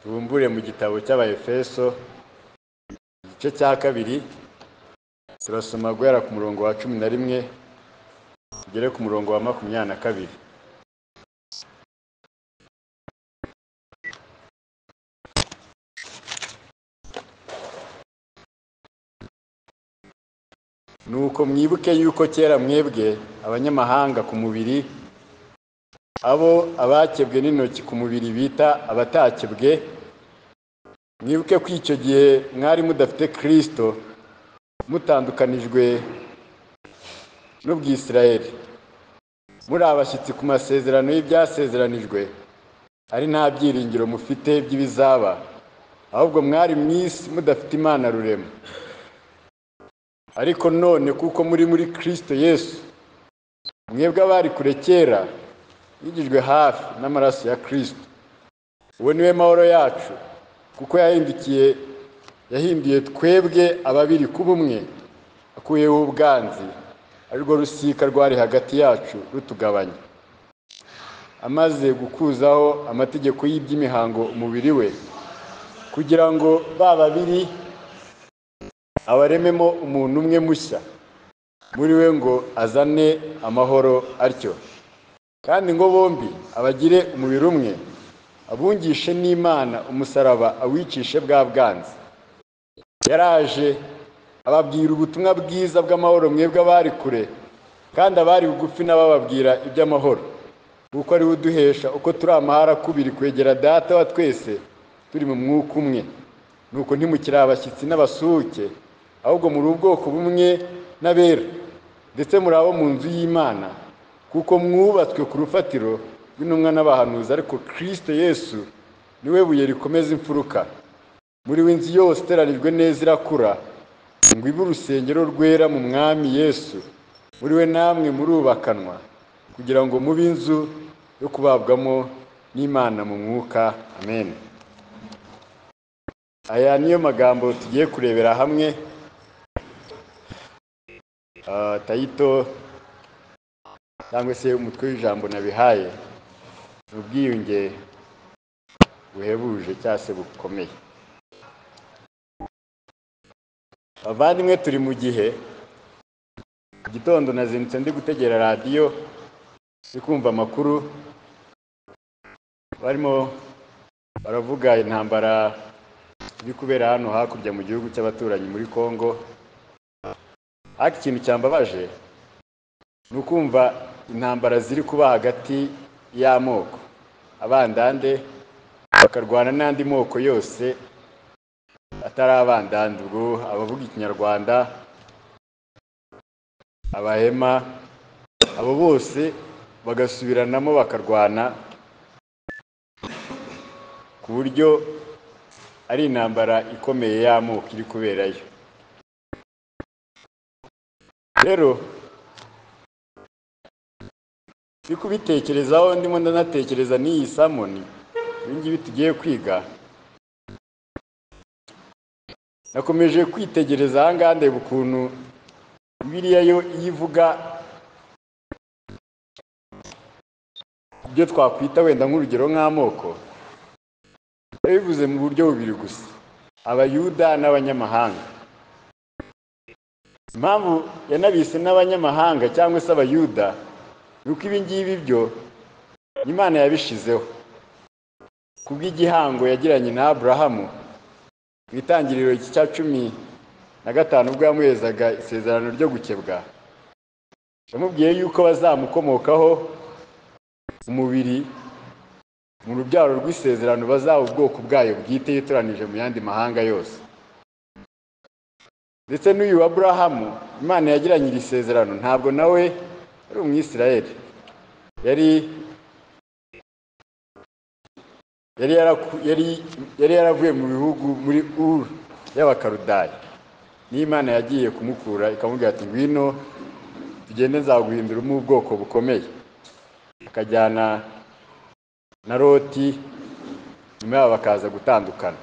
tubumbure mu gitabo cy'abayefeso igice cya kabiri turasoma guhera ku murongo wa cumi na rimwe tugere ku murongo wa makumyabiri na kabiri nuko mwibuke yuko kera mwebwe abanyamahanga ku mubiri abo abakebwe n'intoki ku mubiri bita abatakebwe mwibuke ko icyo gihe mwari mudafite kirisito mutandukanijwe n'ubwisirayeri muri abashyitsi ku masezerano y'ibyasezeranijwe ari nta byiringiro mufite by'ibizaba ahubwo mwari mu isi mudafite imana rurema ariko none kuko muri muri kirisito yesu mwebwe abari kure kera yigijwe hafi n'amaraso ya kirisito uwo niwe mahoro yacu kuko yahindukiye yahinduye twebwe ababiri ku bumwe akuyeho ubwanzi arirwo rusika rwari hagati yacu rutugabanya amaze gukuzaho amategeko y'iby'imihango umubiri we kugira ngo ba babiri abarememo umuntu umwe mushya muri we ngo azane amahoro atyo kandi ngo bombi abagire umubiri umwe abungishe n'imana umusaraba awicishe bwa bwanze yaraje ababwira ubutumwa bwiza bw'amahoro mwebwe abari kure kandi abari bugufi n'abababwira iby'amahoro kuko ariwe uduhesha uko turi amahara kubiri kwegera data wa twese turi mu mwuka umwe nuko ntimukiri abashyitsi n'abasuhuke ahubwo muri ubwoko bumwe n'abera ndetse muri abo mu nzu y'imana kuko mwubatswe ku rufatiro rw'intumwa n'abahanuzi ariko kirisito yesu niwe buye rikomeza imfuruka muri we inzu yose iteranijwe neza irakura ngo ibe urusengero rwera mu mwami yesu muri we namwe murubakanwa kugira ngo mube inzu yo kubabwamo n'imana mu mwuka amen aya niyo magambo tugiye kurebera hamwe tayito cyangwa se umutwe w'ijambo nabihaye ni ubwiyunge buhebuje cyangwa se bukomeye abavandimwe turi mu gihe mu gitondo nazindutse ndi gutegera radiyo ndi kumva amakuru barimo baravuga intambara iri kubera hano hakurya mu gihugu cy'abaturanyi muri congo ariko ikintu cyambabaje ni ukumva intambara ziri kuba hagati y'amoko abandande bakarwana n'andi moko yose atari abandande ubwo abavuga ikinyarwanda abahema abo bose bagasubiranamo bakarwana ku buryo ari intambara ikomeye y'amoko iri kuberayo rero turi kubitekerezaho ndimo ndanatekereza n'iyi samoni ibingibi tugiye kwiga nakomeje kwitegereza ahangaha ndeba ukuntu biriya yo iyo ivuga ibyo twakwita wenda nk'urugero nk'amoko bivuze mu buryo bubiri gusa abayuda n'abanyamahanga impamvu yanabise n'abanyamahanga cyangwa se abayuda ni uko ibi ngibi byo imana yabishizeho kubw'igihango yagiranye na aburahamu mu itangiriro cya cumi na gatanu ubwo yamuhezaga isezerano ryo gukebwa yamubwiye yuko bazamukomokaho umubiri mu rubyaro rw'isezerano bazaba ubwoko bwayo bwite yitoranije mu yandi mahanga yose ndetse n'uyu wa burahamu imana yagiranye iri sezerano ntabwo nawe yari umwisirayeli yari yari yaravuye mu bihugu muri uru y'abakarudayi n'imana yagiye kumukura ikamubwira ati ngwino tugende nzaguhinduramo ubwoko bukomeye akajyana na loti nyuma yabo bakaza gutandukana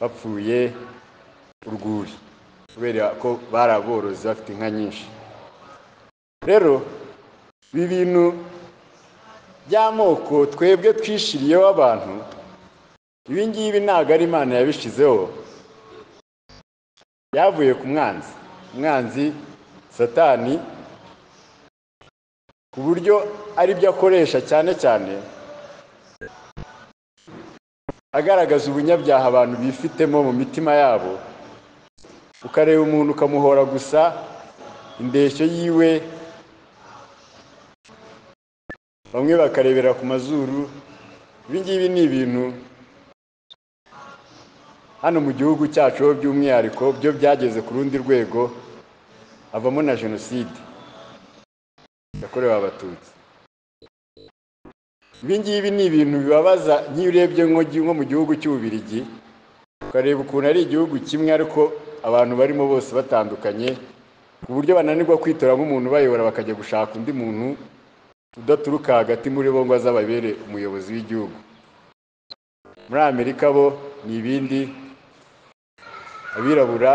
bapfuye urwuri kubera ko bari aborozi bafite inka nyinshi rero ibi bintu by'amoko twebwe twishiriyeho abantu ibi ngibi ntabwo ari imana yabishyizeho byavuye ku mwanzi umwanzi satani ku buryo ari byo akoresha cyane cyane agaragaza ubunyabyaha abantu bifitemo mu mitima yabo ukareba umuntu ukamuhora gusa indeshyo yiwe bamwe bakarebera ku mazuru ibi ngibi ni ibintu hano mu gihugu cyacu ho by'umwihariko byo byageze ku rundi rwego havamo na jenoside yakorewe abatutsi ibi ngibi ni ibintu bibabaza nk'iyo urebye nko mu gihugu cy'ububirigi ukareba ukuntu ari igihugu kimwe ariko abantu barimo bose batandukanye ku buryo bananirwa kwitoramo umuntu bayobora bakajya gushaka undi muntu udaturuka hagati muri bo ngo azababere umuyobozi w'igihugu muri amerika bo ni ibindi abirabura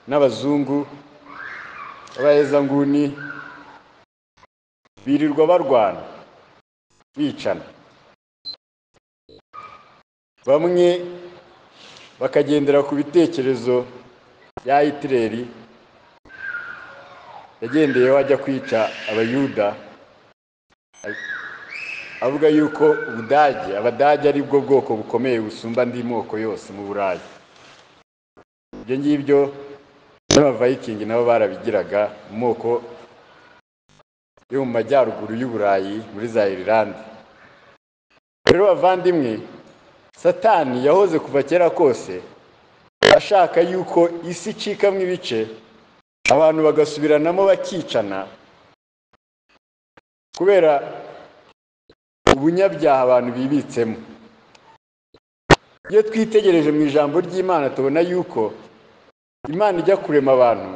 n'abazungu b'abahezanguni birirwa barwana bicana bamwe bakagendera ku bitekerezo bya hitileri yagendeyeho ajya kwica abayuda avuga yuko ubudage abadage ari bwo bwoko bukomeye busumba andi moko yose mu burayi ibyo ngibyo n'abavayikingi nabo barabigiraga mu moko yo mu majyaruguru y'uburayi muri za irilande rero bavandimwe satani yahoze kuva kera kose ashaka yuko isi icikamo ibice abantu bagasubiranamo bakicana kubera ubunyabyaha abantu bibitsemo iyo twitegereje mu ijambo ry'imana tubona yuko imana ijya kurema abantu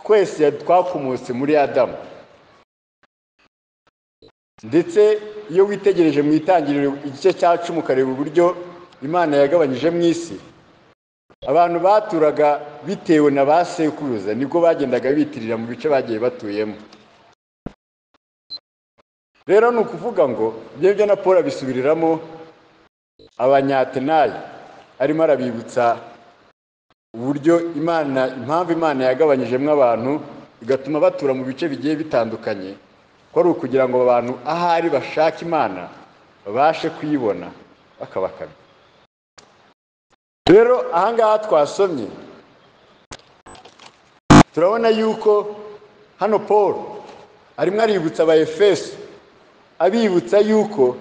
twese twakomotse muri adamu ndetse iyo witegereje mu itangiriro igice cya cumi ukareba uburyo imana yagabanyije mu isi abantu baturaga bitewe na ba sekuruza nibwo bagendaga bitirira mu bice bagiye batuyemo rero ni ukuvuga ngo ibyo ngibyo na paul abisubiriramo abanyatenayi arimo arabibutsa uburyo imana impamvu imana yagabanyijemo abantu igatuma batura mu bice bigiye bitandukanye ko ari ukugira ngo abantu ahari bashake imana babashe kuyibona bakabakamya rero ahangaha twasomye turabona yuko hano paul arimo aributsa aba efeso abibutsa yuko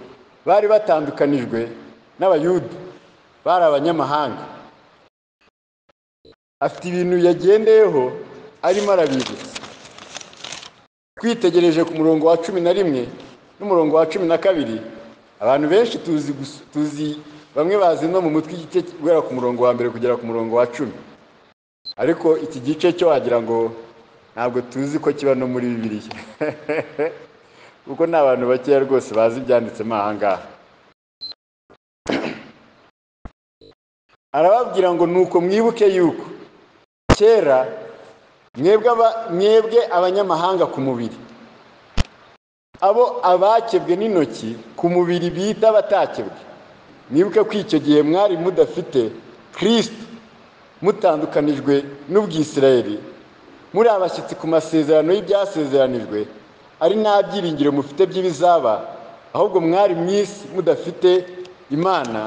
bari batandukanijwe n'abayuda bari abanyamahanga afite ibintu yagendeyeho arimo arabibutsa twitegereje ku murongo wa cumi na rimwe n'umurongo wa cumi na kabiri abantu benshi tuzi tuzi bamwe bazi no mu mutwe igice guhera ku murongo wa mbere kugera ku murongo wa cumi ariko iki gice cyo wagira ngo ntabwo tuzi ko kiba no muri bibiriya kuko ni abantu bakeya rwose bazi ibyanditsemo aha ngaha arababwira ngo ni uko mwibuke yuko kera mwebwe abanyamahanga ku mubiri abo abakebwe n'intoki ku mubiri bita abatakebwe mwibuke ko icyo gihe mwari mudafite kirisiti mutandukanijwe n'ubwisirayeri muri abashyitsi ku masezerano y'ibyasezeranijwe ari nta byiringiro mufite by'ibizaba ahubwo mwari mu isi mudafite imana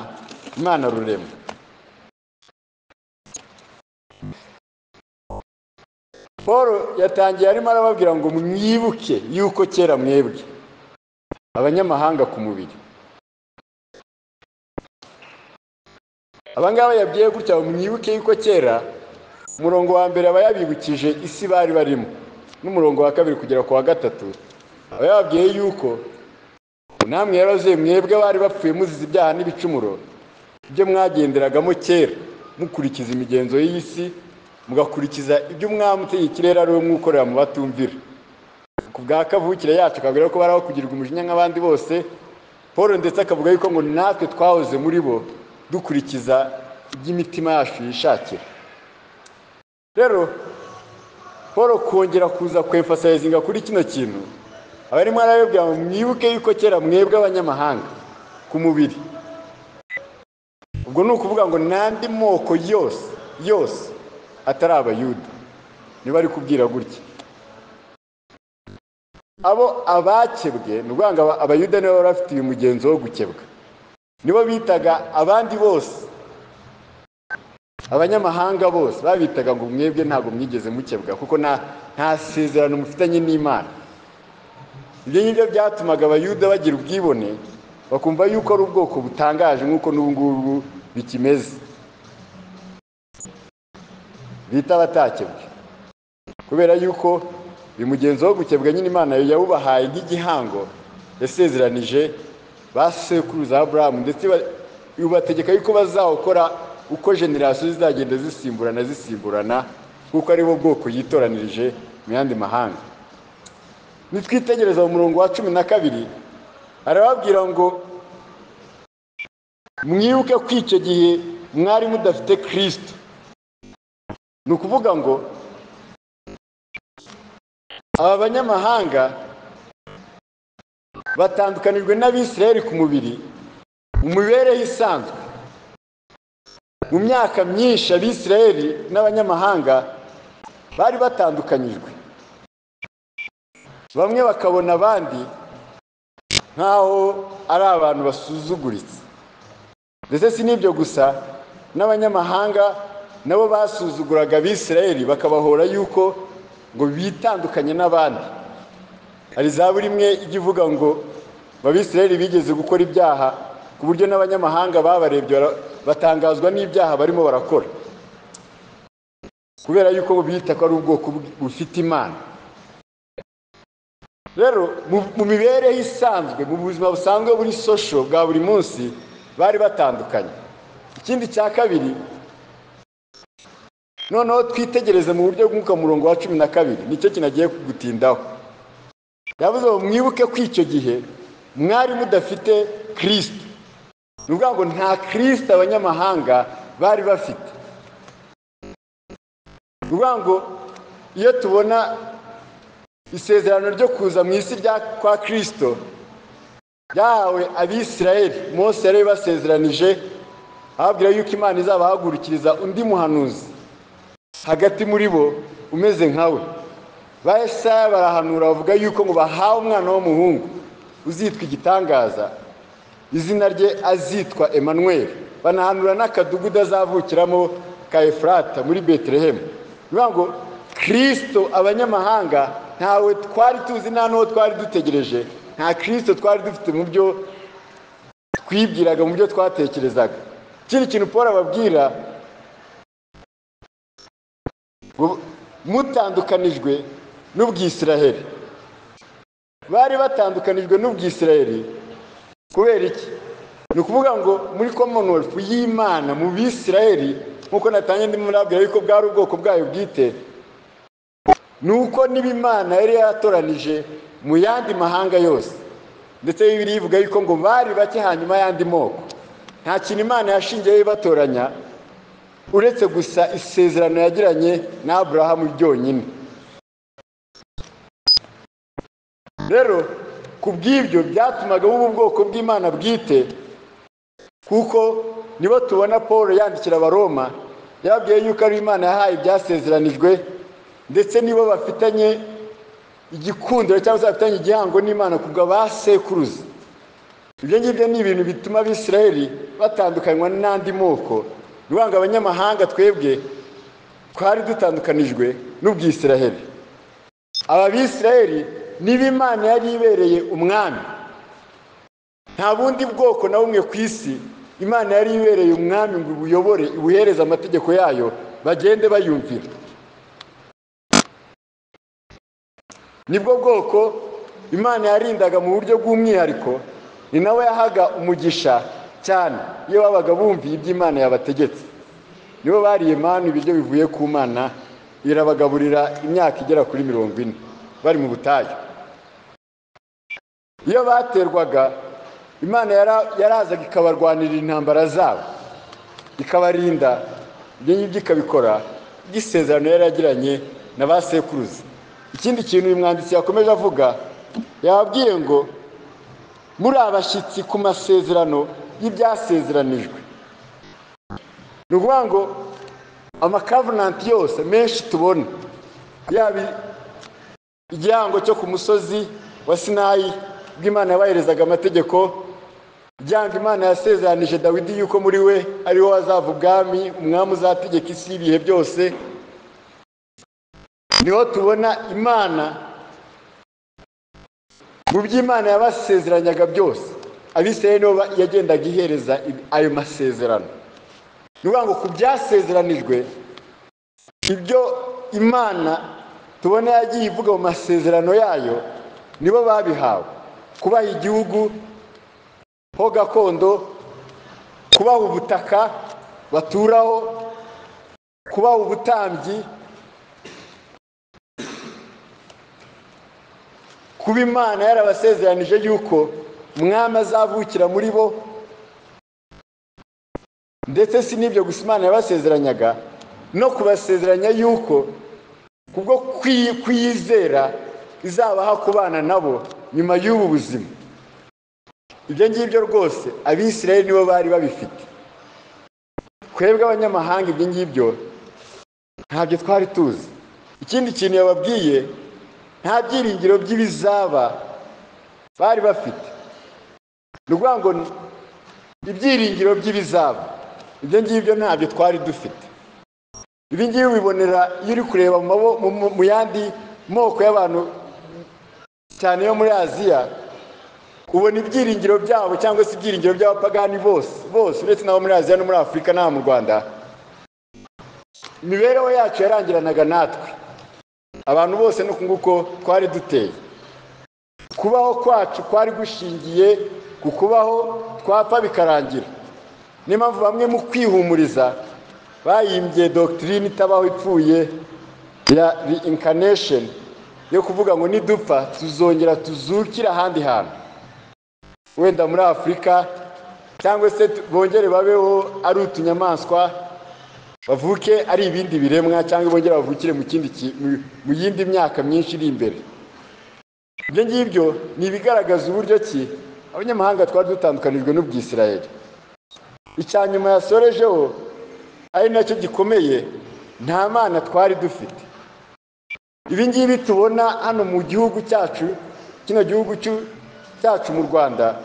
imana rurema paul yatangiye arimo arababwira ngo mwibuke yuko kera mwebwe abanyamahanga ku mubiri abangaba yabwiye gutya mwibuke yuko kera umurongo wa mbere aba yabibukije isi bari barimo n'umurongo wa kabiri kugera ku wa gatatu aba yababwiye yuko namwe yaroze mwebwe bari bapfuye muzize ibyaha n'ibicumuro ibyo mwagenderagamo kera mukurikiza imigenzo y'isi mugakurikiza ibyo umwami utegeka ikirere ari we mwukorera mu batumvira ku bwa kavukire yacu akabwira ko baraho kugirirwa umujinya nk'abandi bose paul ndetse akavuga yuko ngo natwe twahoze muri bo dukurikiza iby'imitima yacu yishakira rero paul kongera kuza kwemfasayizinga kuri kino kintu abarimo arabibwira ngo mwibuke yuko kera mwebwe abanyamahanga ku mubiri ubwo ni ukuvuga ngo n'andi moko yose yose atari abayuda niba ari kubwira gutya abo abakebwe ni ukuvuga ngo aba- abayuda nibo bari bafite uyu mugenzo wo gukebwa nibo bitaga abandi bose abanyamahanga bose babitaga ngo mwebwe ntabwo mwigeze mukebwa kuko nta nta sezerano mufitanye n'imana ibyo ngibyo byatumaga abayuda bagira ubwibone bakumva yuko ari ubwoko butangaje nk'uko n'ubu ngubu bikimeze bita abatakebwe kubera yuko uyu mugenzo wo gukebwa nyine imana yawubahaye nk'igihango yasezeranije ba sekuruza aburahamu ndetse ba- ubategeka yuko bazawukora uko generasiyo zizagenda zisimburana zisimburana kuko ari bo bwoko yitoranirije mu yandi mahanga nitwitegereza mu murongo wa cumi na kabiri arababwira ngo mwibuke ko icyo gihe mwari mudafite kirisito ni ukuvuga ngo aba banyamahanga batandukanijwe n'abisiraheli ku mubiri mu mibereho isanzwe mu myaka myinshi abisiraheli n'abanyamahanga bari batandukanyijwe bamwe bakabona abandi nk'aho ari abantu basuzuguritse ndetse si n'ibyo gusa n'abanyamahanga nabo basuzuguraga abisirayeli bakabahora yuko ngo bitandukanye n'abandi hari za buri imwe ijya ivuga ngo abisirayeli bigeze gukora ibyaha ku buryo n'abanyamahanga babarebye bara- batangazwa n'ibyaha barimo barakora kubera yuko bita ko ari ubwoko bw- bufite imana rero mu mu mibereho isanzwe mu buzima busanzwe buri sosho bwa buri munsi bari batandukanye ikindi cya kabiri noneho twitegereze mu buryo bw'umwuka murongo wa cumi na kabiri nicyo kinagiye kugutindaho yavuze ngo mwibuke ko icyo gihe mwari mudafite kirisito ni ukuvuga ngo nta kirisito abanyamahanga bari bafite ni ukuvuga ngo iyo tubona isezerano ryo kuza mu isi rya kwa kirisito ryahawe abisirayeli mose yari yabibasezeranije ababwira yuko imana izabahagurukiriza undi muhanuzi hagati muri bo umeze nkawe ba Yesaya barahanura bavuga yuko ngo bahawe umwana w'umuhungu uzitwa igitangaza izina rye azitwa Emmanuel banahanura n'akadugudu azavukiramo ka efurata muri betelehemu bivuga ngo kirisito abanyamahanga ntawe twari tuzi nta n'uwo twari dutegereje nta kirisito twari dufite mu byo twibwiraga mu byo twatekerezaga ikindi kintu paul ababwira ngo mutandukanijwe n'ubwisiraheli bari batandukanijwe n'ubwisiraheli kubera iki ni ukuvuga ngo muri commonwealth y'imana mu bisiraheli nk'uko natangiye ndimo ndabwira yuko bwari ubwoko bwayo bwite ni uko niba imana yari yaratoranije mu yandi mahanga yose ndetse bibiri ivuga yuko ngo bari bake hanyuma y'andi moko nta kintu imana yashingiyeho ibatoranya uretse gusa isezerano yagiranye na aburahamu ryonyine rero ku bw'ibyo byatumaga buba ubwoko bw'imana bwite kuko nibo tubona paul yandikira abaroma yababwiye yuko ari imana yahaye ibyasezeranijwe ndetse nibo bafitanye igikundiro cyangwa se bafitanye igihango n'imana ku bwa ba sekuruza ibyo ngibyo ni ibintu bituma abisirayeli batandukanywa n'andi moko ni ukuvuga ngo abanyamahanga twebwe twari dutandukanijwe n'ubwisiraheli aba bisirayeli niba imana yari ibereye umwami nta bundi bwoko na bumwe ku isi imana yari ibereye umwami ngo ibuyobore ibuhereze amategeko yayo bagende bayumvira nibwo bwoko imana yarindaga mu buryo bw'umwihariko ni nawe yahaga umugisha cyane iyo babaga bumviye ibyo imana yabategetse nibo bariye manu ibiryo bivuye ku mana irabagaburira imyaka igera kuri mirongo ine bari mu butayu iyo baterwaga imana yara- yarazaga ikabarwanirira intambara zabo ikabarinda ibyo ngibyo ikabikora by'isezerano yari yagiranye na ba sekuruza ikindi kintu uyu mwanditsi yakomeje avuga yababwiye ngo muri abashyitsi ku masezerano y'ibyasezeranijwe ni ukuvuga ngo amakavenanti yose menshi tubona yaba igihango cyo ku musozi wa sinayi ubwo imana yabaherezaga amategeko igihango imana yasezeranije dawidi yuko muri we ariho hazava ubwami umwami uzategeka isi y'ibihe byose niho tubona imana mu byo imana yabasezeranyaga byose abisirayeli nibo yagendaga ihereza ayo masezerano ni ukuvuga ngo ku byasezeranijwe ibyo imana tubona yagiye ivuga mu masezerano yayo nibo babihawe kubaha igihugu ho gakondo kubaha ubutaka baturaho kubaha ubutambyi kuba imana yarabasezeranije yuko umwami azavukira muri bo ndetse si n'ibyo gusa imana yabasezeranyaga no kubasezeranya yuko kubwo kuyizera izabaha kubana nabo nyuma y'ubu buzima ibyo ngibyo rwose abisirayeli nibo bari babifite twebwe abanyamahanga ibyo ngibyo ntabyo twari tuzi ikindi kintu yababwiye nta byiringiro by'ibizaba bari bafite ni ukuvuga ngo ibyiringiro by'ibizaba ibyo ngibyo ntabyo twari dufite ibi ngibi ubibonera iyo uri kureba mu yandi moko y'abantu cyane yo muri aziya ubona ibyiringiro byabo cyangwa se ibyiringiro by'abapagani bose bose uretse n'abo muri aziya no muri afurika n'aha mu rwanda imibereho yacu yarangiranaga natwe abantu bose ni uku nguko twari duteye kubaho kwacu kwari gushingiye ku kubaho twapfa bikarangira niyo mpamvu bamwe mu kwihumuriza bayimbye dogitirine itabaho ipfuye ya reincarnation yo kuvuga ngo nidupfa tuzongera tuzukire ahandi hantu wenda muri afurika cyangwa se bongere babeho ari utunyamaswa bavuke ari ibindi biremwa cyangwa bongere bavukire mu yindi myaka myinshi iri imbere ibyo ngibyo ni ibigaragaza uburyo ki abanyamahanga twari dutandukanijwe n'ubwisirayeri icya nyuma yasorejeho ari nacyo gikomeye nta mana twari dufite ibi ngibi tubona hano mu gihugu cyacu kino gihugu cyacu mu rwanda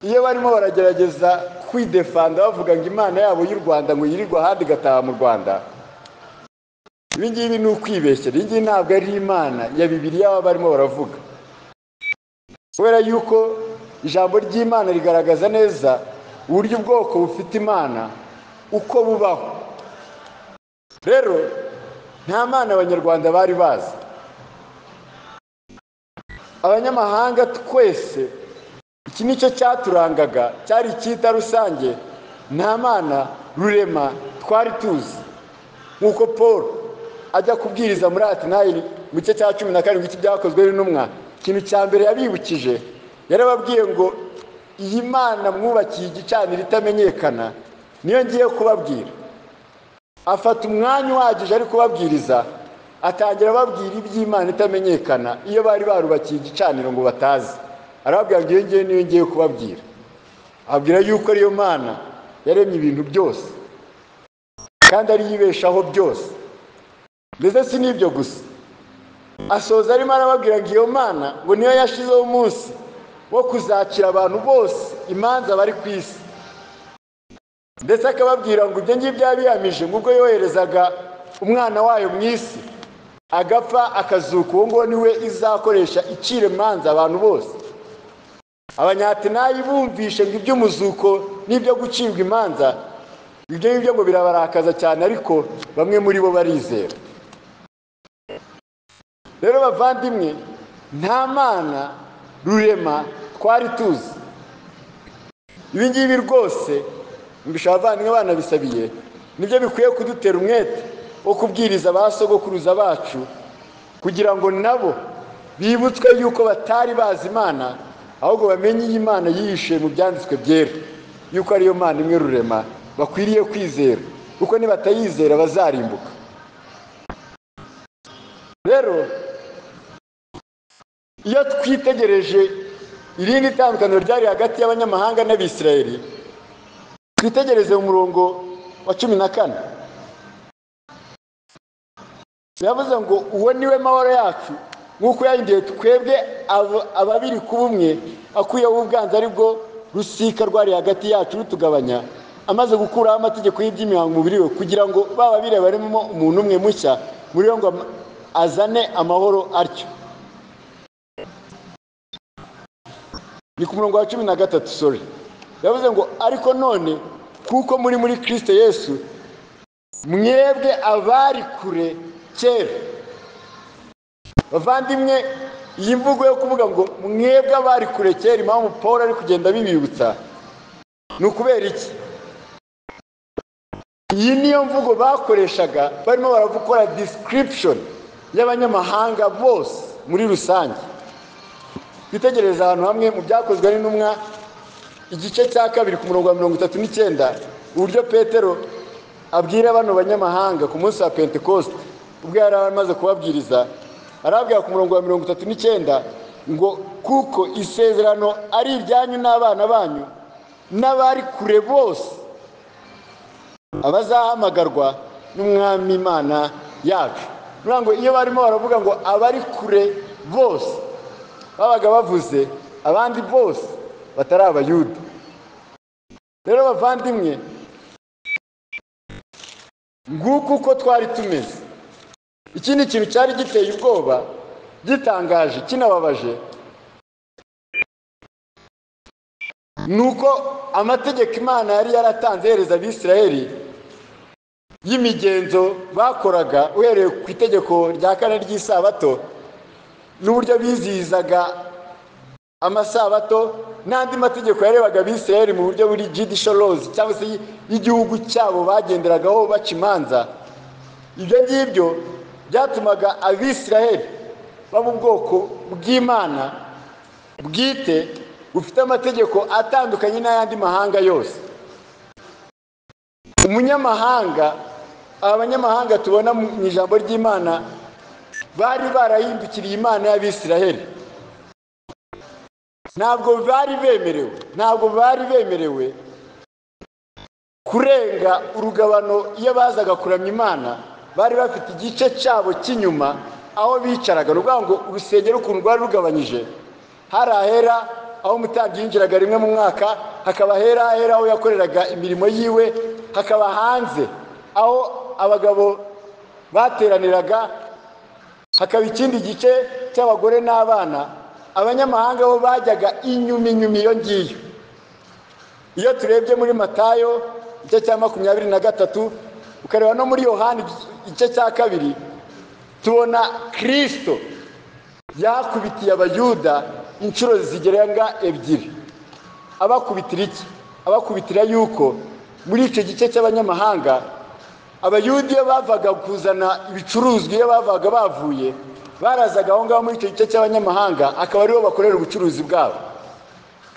iyo barimo baragerageza kwidefanda bavuga ngo imana yabo y'u rwanda ngo yirirwe ahandi igataha mu rwanda ibi ngibi ni ukwibeshyira iyi ngiyi ntabwo ari imana ya bibiriya baba barimo baravuga kubera yuko ijambo ry'imana rigaragaza neza uburyo ubwoko bufite imana uko bubaho rero nta mana abanyarwanda bari bazi abanyamahanga twese iki nicyo cyaturangaga cyari icyita rusange nta mana rurema twari tuzi nk'uko paul ajya kubwiriza muri atinayini mu gice cya cumi na karindwi cy'ibyakozwe n'intumwa ikintu cya mbere yabibukije yarababwiye ngo iyi mana mwubakiye igicaniro itamenyekana niyo ngiye kubabwira afata umwanya uhagije ari kubabwiriza atangira ababwira iby'imana itamenyekana iyo bari barubakiye igicaniro ngo batazi arababwira ngo iyo ngiyo niyo ngiye kubabwira ababwira yuko ariyo mana yaremye ibintu byose kandi ariyo ibeshaho byose ndetse si n'ibyo gusa asoza arimo arababwira ngo iyo mana ngo niyo yashizeho umunsi wo kuzakira abantu bose imanza bari ku isi ndetse akababwira ngo ibyo ngibyo yabihamije nk'ubwo yoherezaga umwana wayo mu isi agapfa akazuka uwo nguwo niwe izakoresha icira imanza abantu bose abanyatenayi bumvishe ngo iby'umuzuko n'ibyo gucibwa imanza ibyo ngibyo ngo birabarakaza cyane ariko bamwe muri bo barizera rero bavandimwe nta mana rurema twari tuzi ibi ngibi rwose mbisha abavandimwe banabisabiye nibyo bikwiye kudutera umwete wo kubwiriza ba sogokuruza bacu kugira ngo nabo bibutswe yuko batari bazi imana ahubwo bamenye iyi mana yihishe mu byanditswe byera yuko ariyo mana imwe rurema bakwiriye kwizera kuko nibatayizera bazarimbuka rero iyo twitegereje irindi tandukaniro ryari hagati y'abanyamahanga n'abisirayeli twitegereze mu murongo wa cumi na kane yavuze ngo uwo niwe mahoro yacu nk'uko yahinduye twebwe abo- ababiri ku bumwe akuyeho ubwanza ari bwo rusika rwari hagati yacu rutugabanya amaze gukuraho amategeko y'iby'imihango umubiri we kugira ngo baba bireba barimo umuntu umwe mushya muri we ngo am- azane amahoro atyo ni ku murongo wa cumi na gatatu sorry yavuze ngo ariko none kuko muri muri kirisito yesu mwebwe abari kure kera bavandimwe iyi mvugo yo kuvuga ngo mwebwe abari kure kera impamvu paul ari kugenda bibibutsa ni ukubera iki iyi niyo mvugo bakoreshaga barimo barakora description y'abanyamahanga bose muri rusange twitegereze ahantu hamwe mu byakozwe n'intumwa igice cya kabiri ku murongo wa mirongo itatu n'icyenda uburyo petero abwira bano banyamahanga ku munsi wa pentekoste ubwo yari amaze kubabwiriza arabwira ku murongo wa mirongo itatu n'icyenda ngo kuko isezerano ari iryanyu n'abana banyu n'abari kure bose abazahamagarwa n'umwami imana yacu Bivuga ngo iyo barimo baravuga ngo abari kure bose babaga bavuze abandi bose batari abayuda rero bavandimwe nguko uko twari tumeze ikindi kintu cyari giteye ubwoba gitangaje kinababaje ni uko amategeko imana yari yaratanze yereza abisirayeli y'imigenzo bakoraga uhereye ku itegeko rya kane ry'isabato n'uburyo bizihizaga amasabato n'andi mategeko yarebaga abisirayeli mu buryo buri judicial laws cyangwa se y'igihugu cyabo bagenderagaho baca imanza ibyo ngibyo byatumaga abisirayeli baba ubwoko bw'imana bwite bufite amategeko atandukanye n'ayandi mahanga yose umunyamahanga aba banyamahanga tubona mu ijambo ry'imana bari barahindukiriye imana y'abisiraheli ntabwo bari bemerewe ntabwo bari bemerewe kurenga urugabano iyo bazaga kuramya imana bari bafite igice cyabo cy'inyuma aho bicaraga ni ukuvuga ngo urusengero ukuntu rwari rugabanyije hari ahera aho umutambyi yinjiraga rimwe mu mwaka hakaba ahera ahera aho yakoreraga imirimo yiwe hakaba hanze aho abagabo bateraniraga hakaba ikindi gice cy'abagore n'abana abanyamahanga bo bajyaga inyuma inyuma iyo ngiyo iyo turebye muri matayo igice cya makumyabiri na gatatu ukareba no muri yohani igice cya kabiri tubona kirisito yakubitiye abayuda inshuro zigerenga ebyiri abakubitira iki abakubitira yuko muri icyo gice cy'abanyamahanga abayudi iyo bavaga kuzana ibicuruzwa iyo bavaga bavuye barazaga aho ngaho muri icyo gice cy'abanyamahanga akaba aribo bakorera ubucuruzi bwabo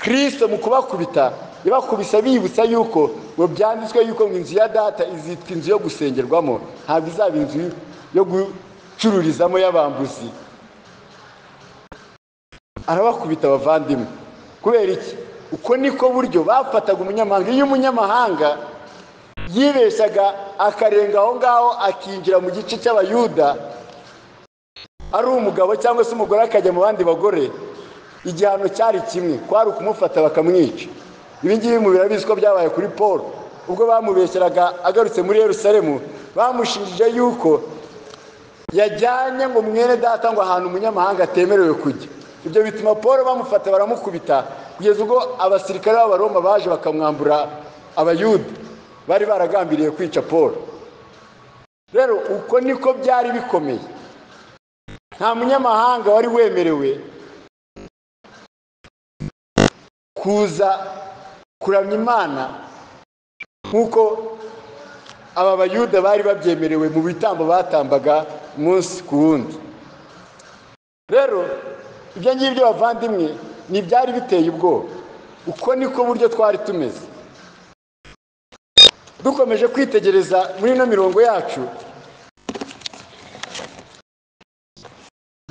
kirisito mu kubakubita yabakubise biyibutsa yuko ngo byanditswe yuko ngo inzu ya data izitwa inzu yo gusengerwamo ntabwo izaba inzu yo gucururizamo y'abambuzi arabakubita abavandimwe kubera iki uko niko buryo bafataga umunyamahanga iyo umunyamahanga yibeshyaga akarenga aho ngaho akinjira mu gice cy'abayuda ari umugabo cyangwa se umugore akajya mu bandi bagore igihano cyari kimwe kwari ukumufata bakamwica ibi ngibi mu birabizi ko byabaye kuri paul ubwo bamubeshyeraga agarutse muri yerusalemu bamushinjije yuko yajyanye ngo mwene data ngo ahantu umunyamahanga atemerewe kujya ibyo bituma paul bamufata baramukubita kugeza ubwo abasirikare b'abaroma baje bakamwambura abayuda bari baragambiriye kwica paul rero uko niko byari bikomeye nta munyamahanga wari wemerewe kuza kuramya imana nk'uko aba bayuda bari babyemerewe mu bitambo batambaga umunsi ku wundi rero ibyo ngibyo bavandimwe ntibyari biteye ubwoba uko niko buryo twari tumeze dukomeje kwitegereza muri ino mirongo yacu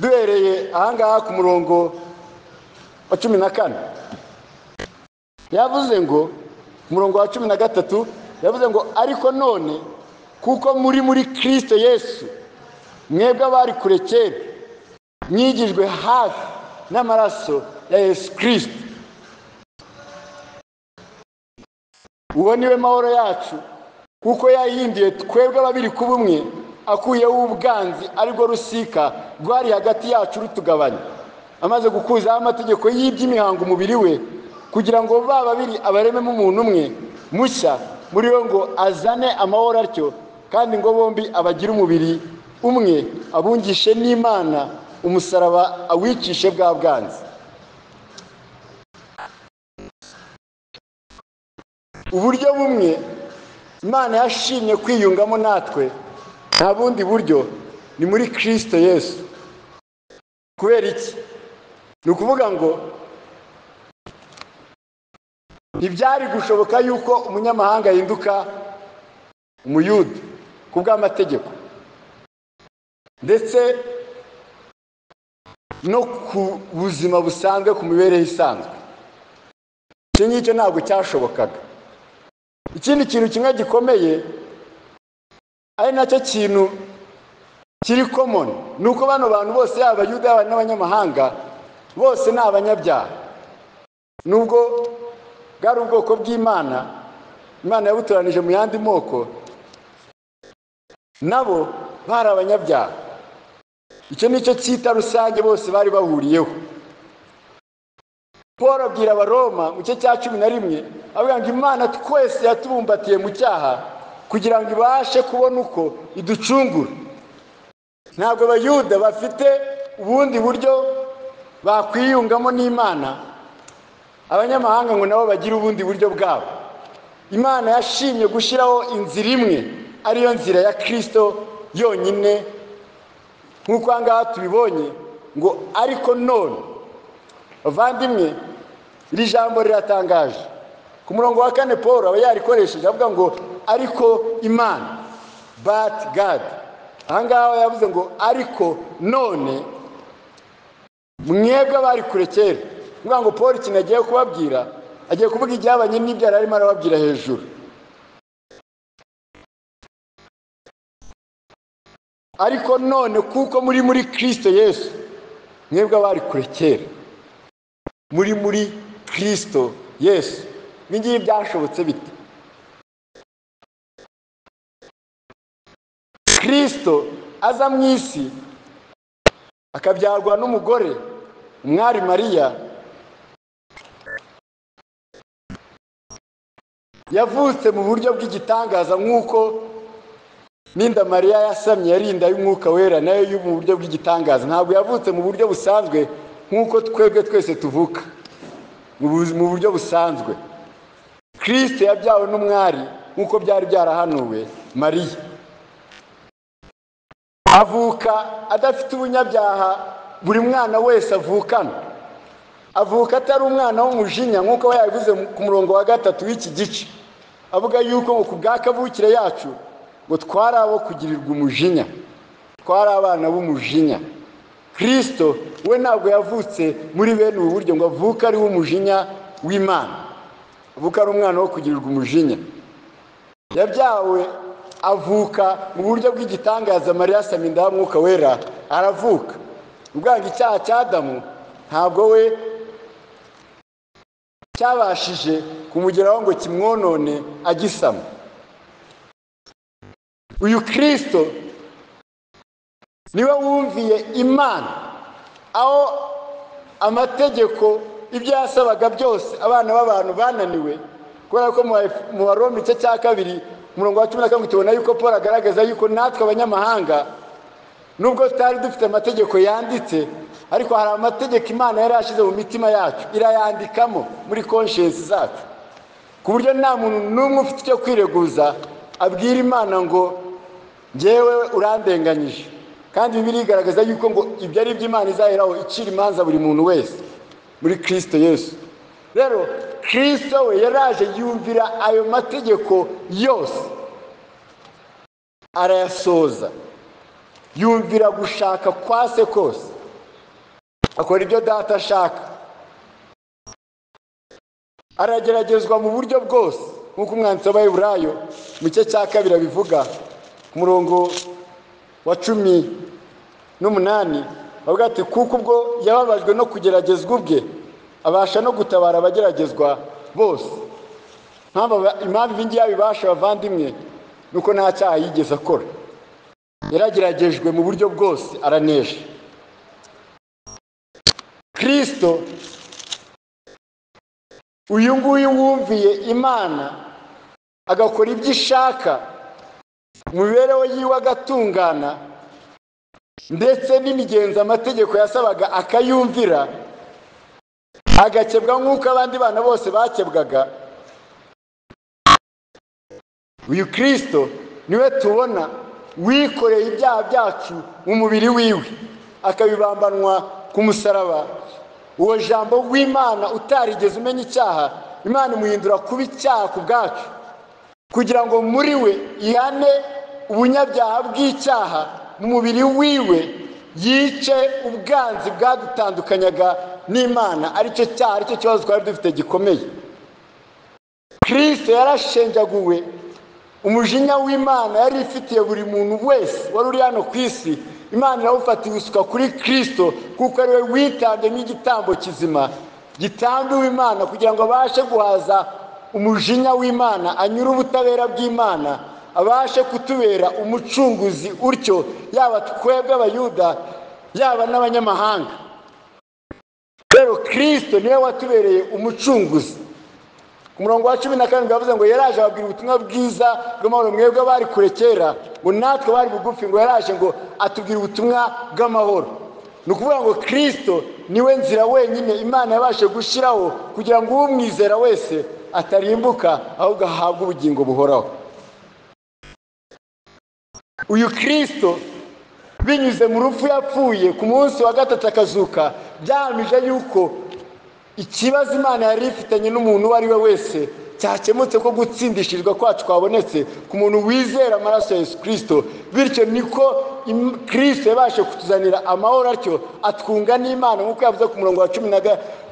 duhereye ahangaha ku murongo wa cumi na kane yavuze ngo ku murongo wa cumi na gatatu yavuze ngo ariko none kuko muri muri kirisito yesu mwebwe abari kure kera mwigijwe hafi n'amaraso ya yesu kirisito uwo niwe mahoro yacu kuko yayihinduye twebwe ababiri ku bumwe akuyeho ubwanzi aribwo rusika rwari hagati yacu rutugabanya amaze gukuzaho amategeko y'iby'imihango umubiri we kugira ngo ba babiri abarememo umuntu umwe mushya muri we ngo azane amahoro atyo kandi ngo bombi abagire umubiri umwe abungishe n'imana umusaraba awicishe bwa bwanzi uburyo bumwe imana yashimye kwiyungamo natwe nta bundi buryo ni muri kirisito yesu kubera iki ni ukuvuga ngo ntibyari gushoboka yuko umunyamahanga ahinduka umuyuda ku bw'amategeko ndetse no ku buzima busanzwe ku mibereho isanzwe icyo ngicyo ntabwo cyashobokaga ikindi kintu kimwe gikomeye ari nacyo kintu kiri komoni ni uko bano bantu bose yaba abayuda yaba n'abanyamahanga bose ni abanyabyaha nubwo bwari ubwoko bw'imana imana yabutoranije mu yandi moko nabo bari abanyabyaha icyo ni cyo cyita rusange bose bari bahuriyeho paul abwira abaroma mu gice cya cumi na rimwe avuga ngo imana twese yatubumbatiye mu cyaha kugira ngo ibashe kubona uko iducungura ntabwo abayuda bafite ubundi buryo bakwiyungamo n'imana abanyamahanga ngo nabo bagire ubundi buryo bwabo imana yashimye gushyiraho inzira imwe ariyo nzira ya kirisito yonyine nk'uko aha ngaha tubibonye ngo ariko none bavandimwe iri jambo riratangaje ku murongo wa kane paul aba yarikoresheje avuga ngo ariko imana bati gadi ahangaha yavuze ngo ariko none mwebwe abari kure kera avuga ngo paul ikintu agiye kubabwira agiye kuvuga ibyabanye n'ibyo yari arimo arababwira hejuru ariko none kuko muri muri kirisito yesu mwebwe abari kure kera muri muri kirisito yesu ngibi byashobotse bite kirisito aza mu isi akabyarwa n'umugore umwari mariya yavutse mu buryo bw'igitangaza nk'uko n'inda mariya yasamye yari inda y'umwuka wera nayo yo mu buryo bw'igitangaza ntabwo yavutse mu buryo busanzwe nk'uko twebwe twese tuvuka mu buryo busanzwe kirisite yabyawe n'umwari nk'uko byari byarahanuwe mariya avuka adafite ubunyabyaha buri mwana wese avukana avuka atari umwana w'umujinya nk'uko we yabivuze ku murongo wa gatatu w'iki gice avuga yuko ngo ku bwakavukire yacu ngo twari abo kugirirwa umujinya twari abana b'umujinya kirisito we ntabwo yavutse muri bene ubu buryo ngo avuke ari umujinya w'imana avuka ari umwana wo kugirirwa umujinya yabyawe avuka mu buryo bw'igitangaza mariya saminda ya mwuka wera aravuka ubwanga icyaha cya adamu ntabwo we cyabashije kumugeraho ngo kimwonone agisama uyu kirisito niwe wumviye imana aho amategeko ibyo yasabaga byose abana b'abantu bananiwe kubera ko mu barombe igice cya kabiri umurongo wa cumi na karindwi tubona yuko paul agaragaza yuko natwe abanyamahanga nubwo tutari dufite amategeko yanditse ariko hari amategeko imana yari yashyize mu mitima yacu irayandikamo muri konshensi zacu ku buryo nta muntu n'umwe ufite icyo kwireguza abwira imana ngo ngewe urandenganyije kandi bibiri igaragaza yuko ngo ibyo ari iby'imana izaheraho icira imanza buri muntu wese muri kirisito yesu rero kirisito we yaraje yumvira ayo mategeko yose arayasoza yumvira gushaka kwa se kose akora ibyo data ashaka arageragezwa mu buryo bwose nk'uko umwanditsi w'abayiburayo mu gice cya kabiri abivuga ku murongo wa cumi n'umunani bavuga ati kuko ubwo yababajwe no kugeragezwa ubwe abasha no gutabara abageragezwa bose impamvu ibi ngibi abibasha abavandimwe ni uko nta cyaha yigeze akora yarageragejwe mu buryo bwose araneje kirisito uyu nguyu wumviye imana agakora ibyo ishaka mu mibereho yiwe agatungana ndetse n'imigenzo amategeko yasabaga akayumvira agakebwa nk'uko abandi bana bose bakebwaga uyu kirisito niwe tubona wikoreye ibyaha byacu mu mubiri wiwe akabibambanwa ku musaraba uwo jambo w'imana utarigeze umenya icyaha imana imuhindura kuba icyaha ku bwacu kugira ngo muri we ihane ubunyabyaha bw'icyaha mu mubiri wiwe yice ubwanzi bwadutandukanyaga n'imana aricyo cyaha aricyo kibazo twari dufite gikomeye kirisito yarashenjaguwe umujinya w'imana yari ifitiye buri muntu wese wari uri hano ku isi imana irawufata isuka kuri kirisito kuko ariwe witanze nk'igitambo kizima gitambiwe imana kugira ngo abashe guhaza umujinya w'imana anyure ubutabera bw'imana abashe kutubera umucunguzi utyo yaba twebwe abayuda yaba n'abanyamahanga rero kirisito niwe watubereye umucunguzi ku murongo wa cumi na karindwi bavuze ngo yaraje ababwira ubutumwa bwiza bw'amahoro mwebwe bari kure kera ngo natwe bari bugufi ngo yaraje ngo atubwira ubutumwa bw'amahoro ni ukuvuga ngo kirisito niwe nzira wenyine imana yabashe gushyiraho kugira ngo umwizera wese atarimbuka ahubwo ahabwe ubugingo buhoraho uyu kirisito binyuze mu rupfu yapfuye ku munsi wa gatatu akazuka byahamije yuko ikibazo imana yari ifitanye n'umuntu uwo ari we wese cyakemutse ko gutsindishizwa kwacu kwabonetse ku muntu wizera amaraso ya yesu kirisito bityo niko kirisito yabashe kutuzanira amahoro atyo atwunga n'imana nk'uko yavuze ku murongo wa cumi na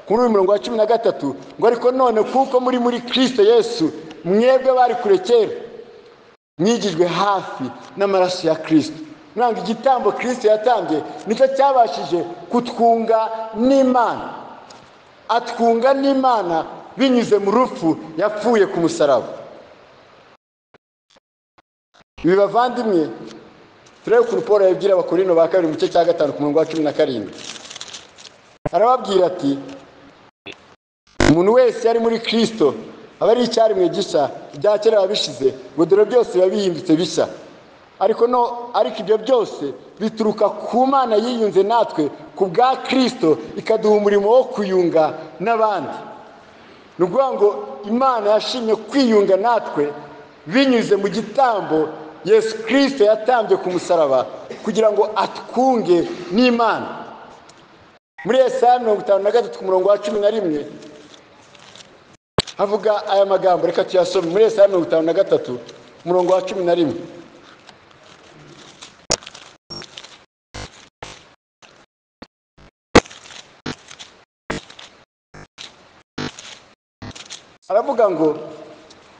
kuri uyu murongo wa cumi na gatatu ngo ariko none kuko muri muri kirisito yesu mwebwe bari kure kera mwigijwe hafi n'amaraso ya kirisito ntabwo igitambo kirisito yatambye nicyo cyabashije kutwunga n'imana atwunga n'imana binyuze mu rupfu yapfuye ku musaraba ibi bavandimwe turebe ukuntu paul yabwira abakorino ba kabiri mu gice cya gatanu ku murongo wa cumi na karindwi arababwira ati umuntu wese yari muri kirisito aba ari icyaremwe gishya ibya kera biba bishize ngo dore byose biba bihindutse bishya ariko no ariko ibyo byose bituruka ku mana yiyunze natwe ku bwa kirisito ikaduha umurimo wo kuyunga n'abandi ni ukuvuga ngo imana yashimye kwiyunga natwe binyuze mu gitambo yesu kirisito yatambye ku musaraba kugira ngo atwunge n'imana muri esaya mirongo itanu na gatatu ku murongo wa cumi na rimwe havuga aya magambo reka tuyasome muri esaya mirongo itanu na gatatu ku murongo wa cumi na rimwe aravuga ngo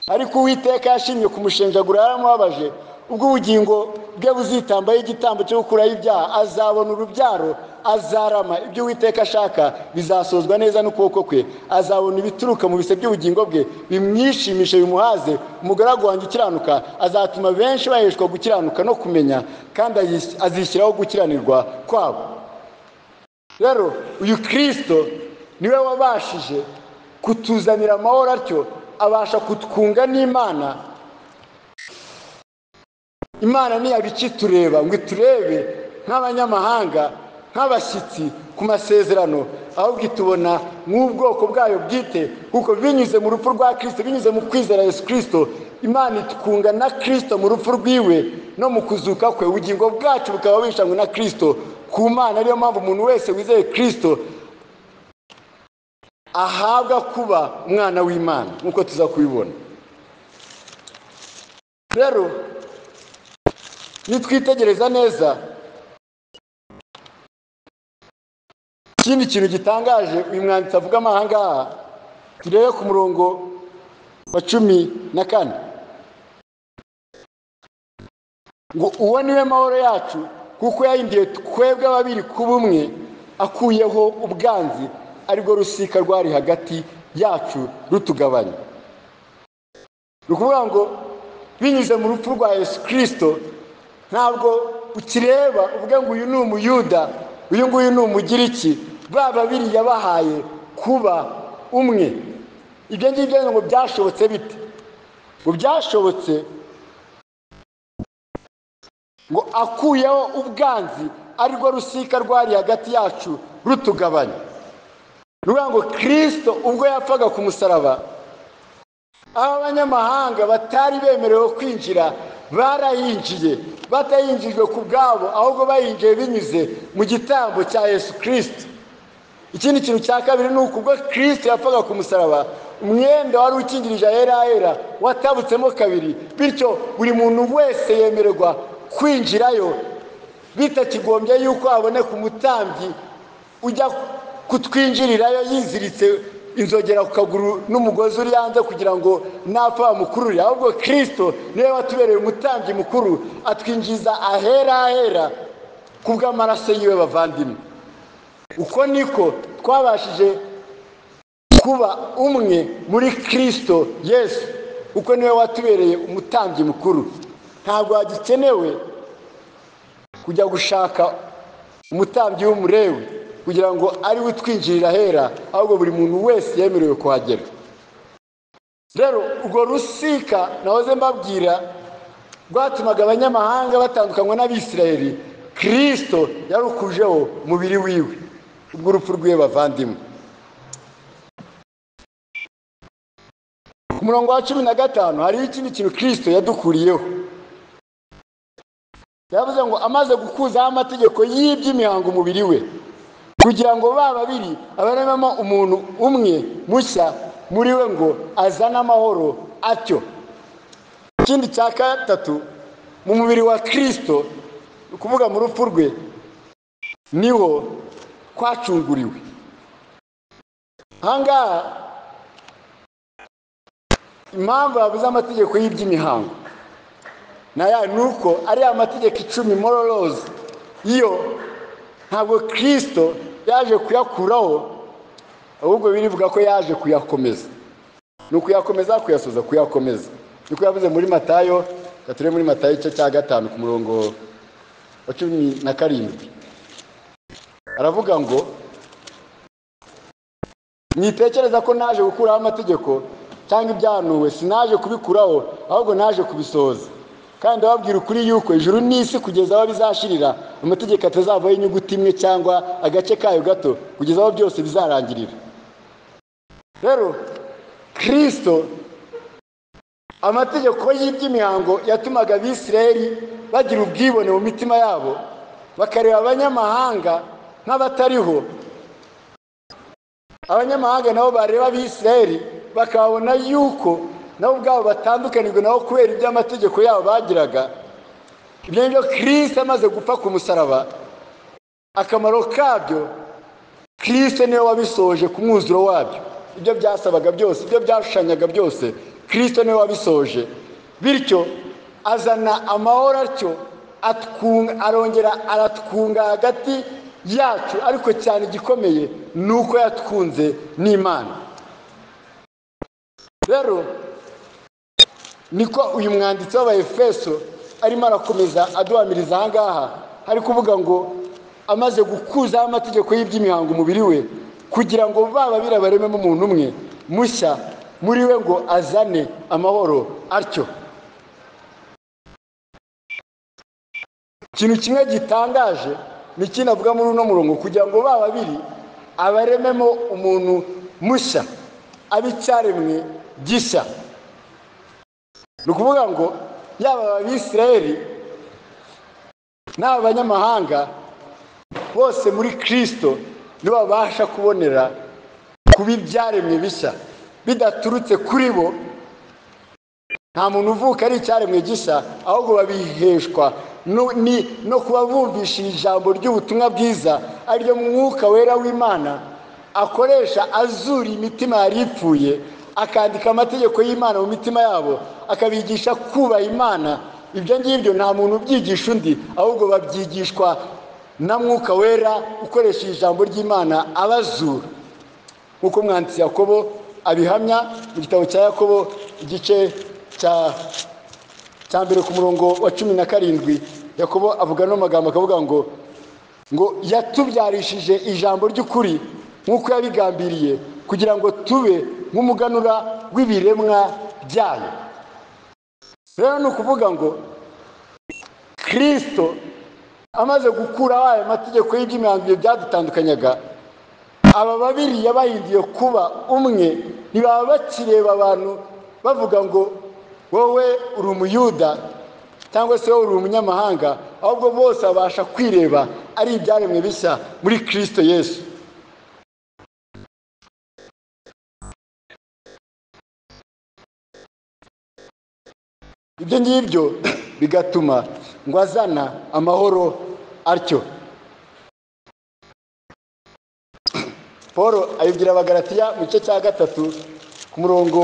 ariko uwiteka yashimye kumushenjagura yaramubabaje ubwo ubugingo bwe buzitambaho igitambo cyo gukuraho ibyaha azabona urubyaro azarama ibyo uwiteka ashaka bizasozwa neza n'ukuboko kwe azabona ibituruka mu bise by'ubugingo bwe bimwishimishe bimuhaze umugaragu wanjye ukiranuka azatuma benshi baheshwa gukiranuka no kumenya kandi azishyiraho gukiranirwa kwabo rero uyu kirisito niwe wabashije kutuzanira amahoro atyo abasha kutwunga n'imana imana ntiyaba ikitureba ngo iturebe nk'abanyamahanga nk'abashyitsi ku masezerano ahubwo itubona nk'ubwoko bwayo bwite kuko binyuze mu rupfu rwa kirisito binyuze mu kwizera yesu kirisito imana itwunga na kirisito mu rupfu rwiwe no mu kuzuka kwe ubugingo bwacu bukaba bishanywe na kirisito ku mana ariyo mpamvu umuntu wese wizeye kirisito ahabwa kuba umwana w'imana nk'uko tuza kubibona rero nitwitegereza neza ikindi kintu gitangaje uyu mwanditsi avuga amahanga turebe ku murongo wa cumi na kane ngo uwo niwe mahoro yacu kuko yahinduye twebwe ababiri ku bumwe akuyeho ubwanzi aribwo rusika rwari hagati yacu rutugabanya ni ukuvuga ngo binyuze mu rupfu rwa yesu kirisito ntabwo ukireba uvuga ngo uyu ni umuyuda uyu nguyu ni umugiriki ba babiri yabahaye kuba umwe ibyo ngibyo ngo byashobotse bite ngo byashobotse ngo akuyeho ubwanzi arirwo rusika rwari hagati yacu rutugabanya ni ukuvuga ngo kirisito ubwo yapfaga ku musaraba aho abanyamahanga batari bemerewe kwinjira barayinjiye batayinjijwe ku bwabo ahubwo bayinjiye binyuze mu gitambo cya yesu kirisito ikindi kintu cya kabiri ni uko ubwo kirisito yapfaga ku musaraba umwenda wari ukingirije ahera ahera watabutsemo kabiri bityo buri muntu wese yemererwa kwinjirayo bitakigombye yuko haboneka umutambyi ujya kutwinjirirayo yiziritse inzogera ku kaguru n'umugozi uri hanze kugira ngo napfa bamukurure ahubwo kirisito niwe watubereye umutambyi mukuru atwinjiza ahera ahera ku bw'amaraso yiwe bavandimwe uko niko twabashije kuba umwe muri kirisito yesu kuko niwe watubereye umutambyi mukuru ntabwo hagikenewe kujya gushaka umutambyi w'umurewe kugira ngo ari we utwinjirira ahera ahubwo buri muntu wese yemerewe kuhagera rero urwo rusika nahoze mbabwira rwatumaga abanyamahanga batandukanywa n'abisirayeri kirisito yarukujeho umubiri wiwe ubw'urupfu rw'iwe bavandimwe ku murongo wa cumi na gatanu hariho ikindi kintu kirisito yadukuriyeho yavuze ngo amaze gukuzaho amategeko y'iby'imihango umubiri we kugira ngo ba babiri abaremamo umuntu umwe mushya muri we ngo azane amahoro atyo ikindi cya gatatu mu mubiri wa kirisito ni ukuvuga mu rupfu rwe niho twacunguriwe ahangaha impamvu babuze amategeko y'iby'imihango nayo ni uko ariya mategeko icumi mororozi yo ntabwo kirisito yaje kuyakuraho ahubwo birivuga ko yaje kuyakomeza ni ukuyakomeza kuyasoza kuyakomeza niko yavuze muri matayo gature muri matayo igice cya gatanu ku murongo wa cumi na karindwi aravuga ngo mwitekereza ko naje gukuraho amategeko cyangwa ibyahanuwe sinaje kubikuraho ahubwo naje kubisohoza kandi ababwira ukuri yuko ijuru n'isi kugeza aho bizashirira amategeko atazavaho inyuguti imwe cyangwa agace kayo gato kugeza aho byose bizarangirira rero kirisito amategeko y'iby'imihango yatumaga abisirayeri bagira ubwibone mu mitima yabo bakareba abanyamahanga nk'abatariho abanyamahanga nabo bareba abisirayeri bakabona yuko nabo ubwabo batandukanijwe nabo kubera iby'amategeko yabo bagiraga ibyo ngibyo kirisite amaze gupfa ku musaraba akamaro kabyo kirisite niwe wabisoje ku mwuzuro wabyo ibyo byasabaga byose ibyo byashushanyaga byose kirisite niwe wabisoje bityo azana amahoro atyo arongera aratwunga hagati yacu ariko cyane igikomeye ni uko yatwunze n'imana rero niko uyu mwanditsi w'abayefeso arimo arakomeza aduhamiriza aha ngaha ari kuvuga ngo amaze gukuzaho amategeko y'iby'imihango umubiri we kugira ngo baba birabarememo umuntu umwe mushya muri we ngo azane amahoro atyo ikintu kimwe gitangaje ni ikindi avuga muri uno murongo kugira ngo baba babiri abarememo umuntu mushya abe icyaremwe gishya ni ukuvuga ngo yaba abisirayeri n'aba banyamahanga bose muri kirisito nibo babasha kubonera kuba ibyaremwe bishya bidaturutse kuri bo nta muntu uvuka ari icyaremwe gishya ahubwo babiheshwa no kuba bumvisha ijambo ry'ubutumwa bwiza ariryo mwuka wera w'imana akoresha azura imitima yari ipfuye akandika amategeko y'imana mu mitima yabo akabigisha kubaha imana ibyo ngibyo nta muntu ubyigisha undi ahubwo babyigishwa na mwuka wera ukoresheje ijambo ry'imana abazura nk'uko umwanditsi yakobo abihamya mu gitabo cya yakobo igice cya mbere ku murongo wa cumi na karindwi yakobo avuga n'amagambo akavuga ngo ngo yatubyarishije ijambo ry'ukuri nk'uko yabigambiriye kugira ngo tube nk'umuganura w'ibiremwa byayo rero ni ukuvuga ngo kirisito amaze gukuraho aya mategeko y'iby'imyanzuro byadutandukanyaga aba babiri yabahinduye kuba umwe ntibaba bakireba abantu bavuga ngo wowe uri umuyuda cyangwa se wowe uri umunyamahanga ahubwo bose babasha kwireba ari ibyaremwe bishya muri kirisito yesu ibyo ngibyo bigatuma ngo azana amahoro atyo paul ayibwira abagaratiya mu gice cya gatatu ku murongo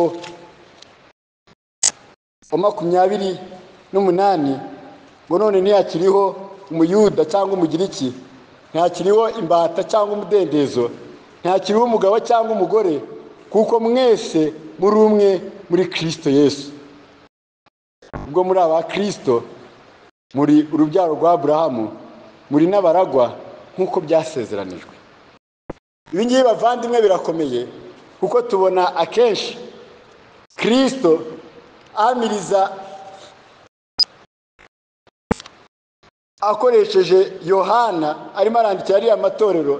wa makumyabiri n'umunani ngo none ntiyakiriho umuyuda cyangwa umugiriki ntakiriho imbata cyangwa umudendezo ntakiriho umugabo cyangwa umugore kuko mwese muri umwe muri kirisito yesu ubwo muri aba kirisito muri urubyaro rwa burahamu muri n'abaragwa nk'uko byasezeranijwe ibi ngibi bavandimwe birakomeye kuko tubona akenshi kirisito amiriza akoresheje yohana arimo arandikira ariya matorero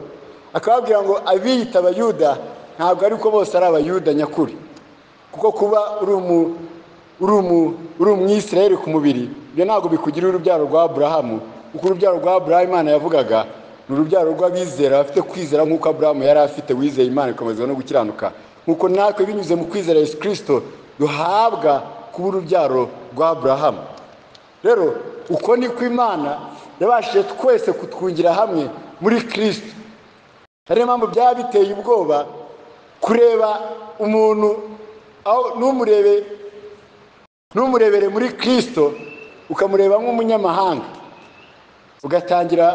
akababwira ngo abiyita abayuda ntabwo ariko bose ari abayuda nyakuri kuko kuba uri umu uri umwisirayeri ku mubiri ibyo ntabwo bikugira urubyaro rwa burahamu kuko urubyaro rwa burahamu imana yavugaga ni urubyaro rw'abizera bafite kwizera nk'uko aburahamu yari afite wizeye imana ikomeza no gukiranuka nk'uko natwe binyuze mu kwizera yesu kirisito duhabwa kuba urubyaro rwa burahamu rero uko niko imana yabashije twese kutwungira hamwe muri kirisito ariyo mpamvu byaba biteye ubwoba kureba umuntu aho n'umurebe numurebere muri kirisito ukamureba nk'umunyamahanga ugatangira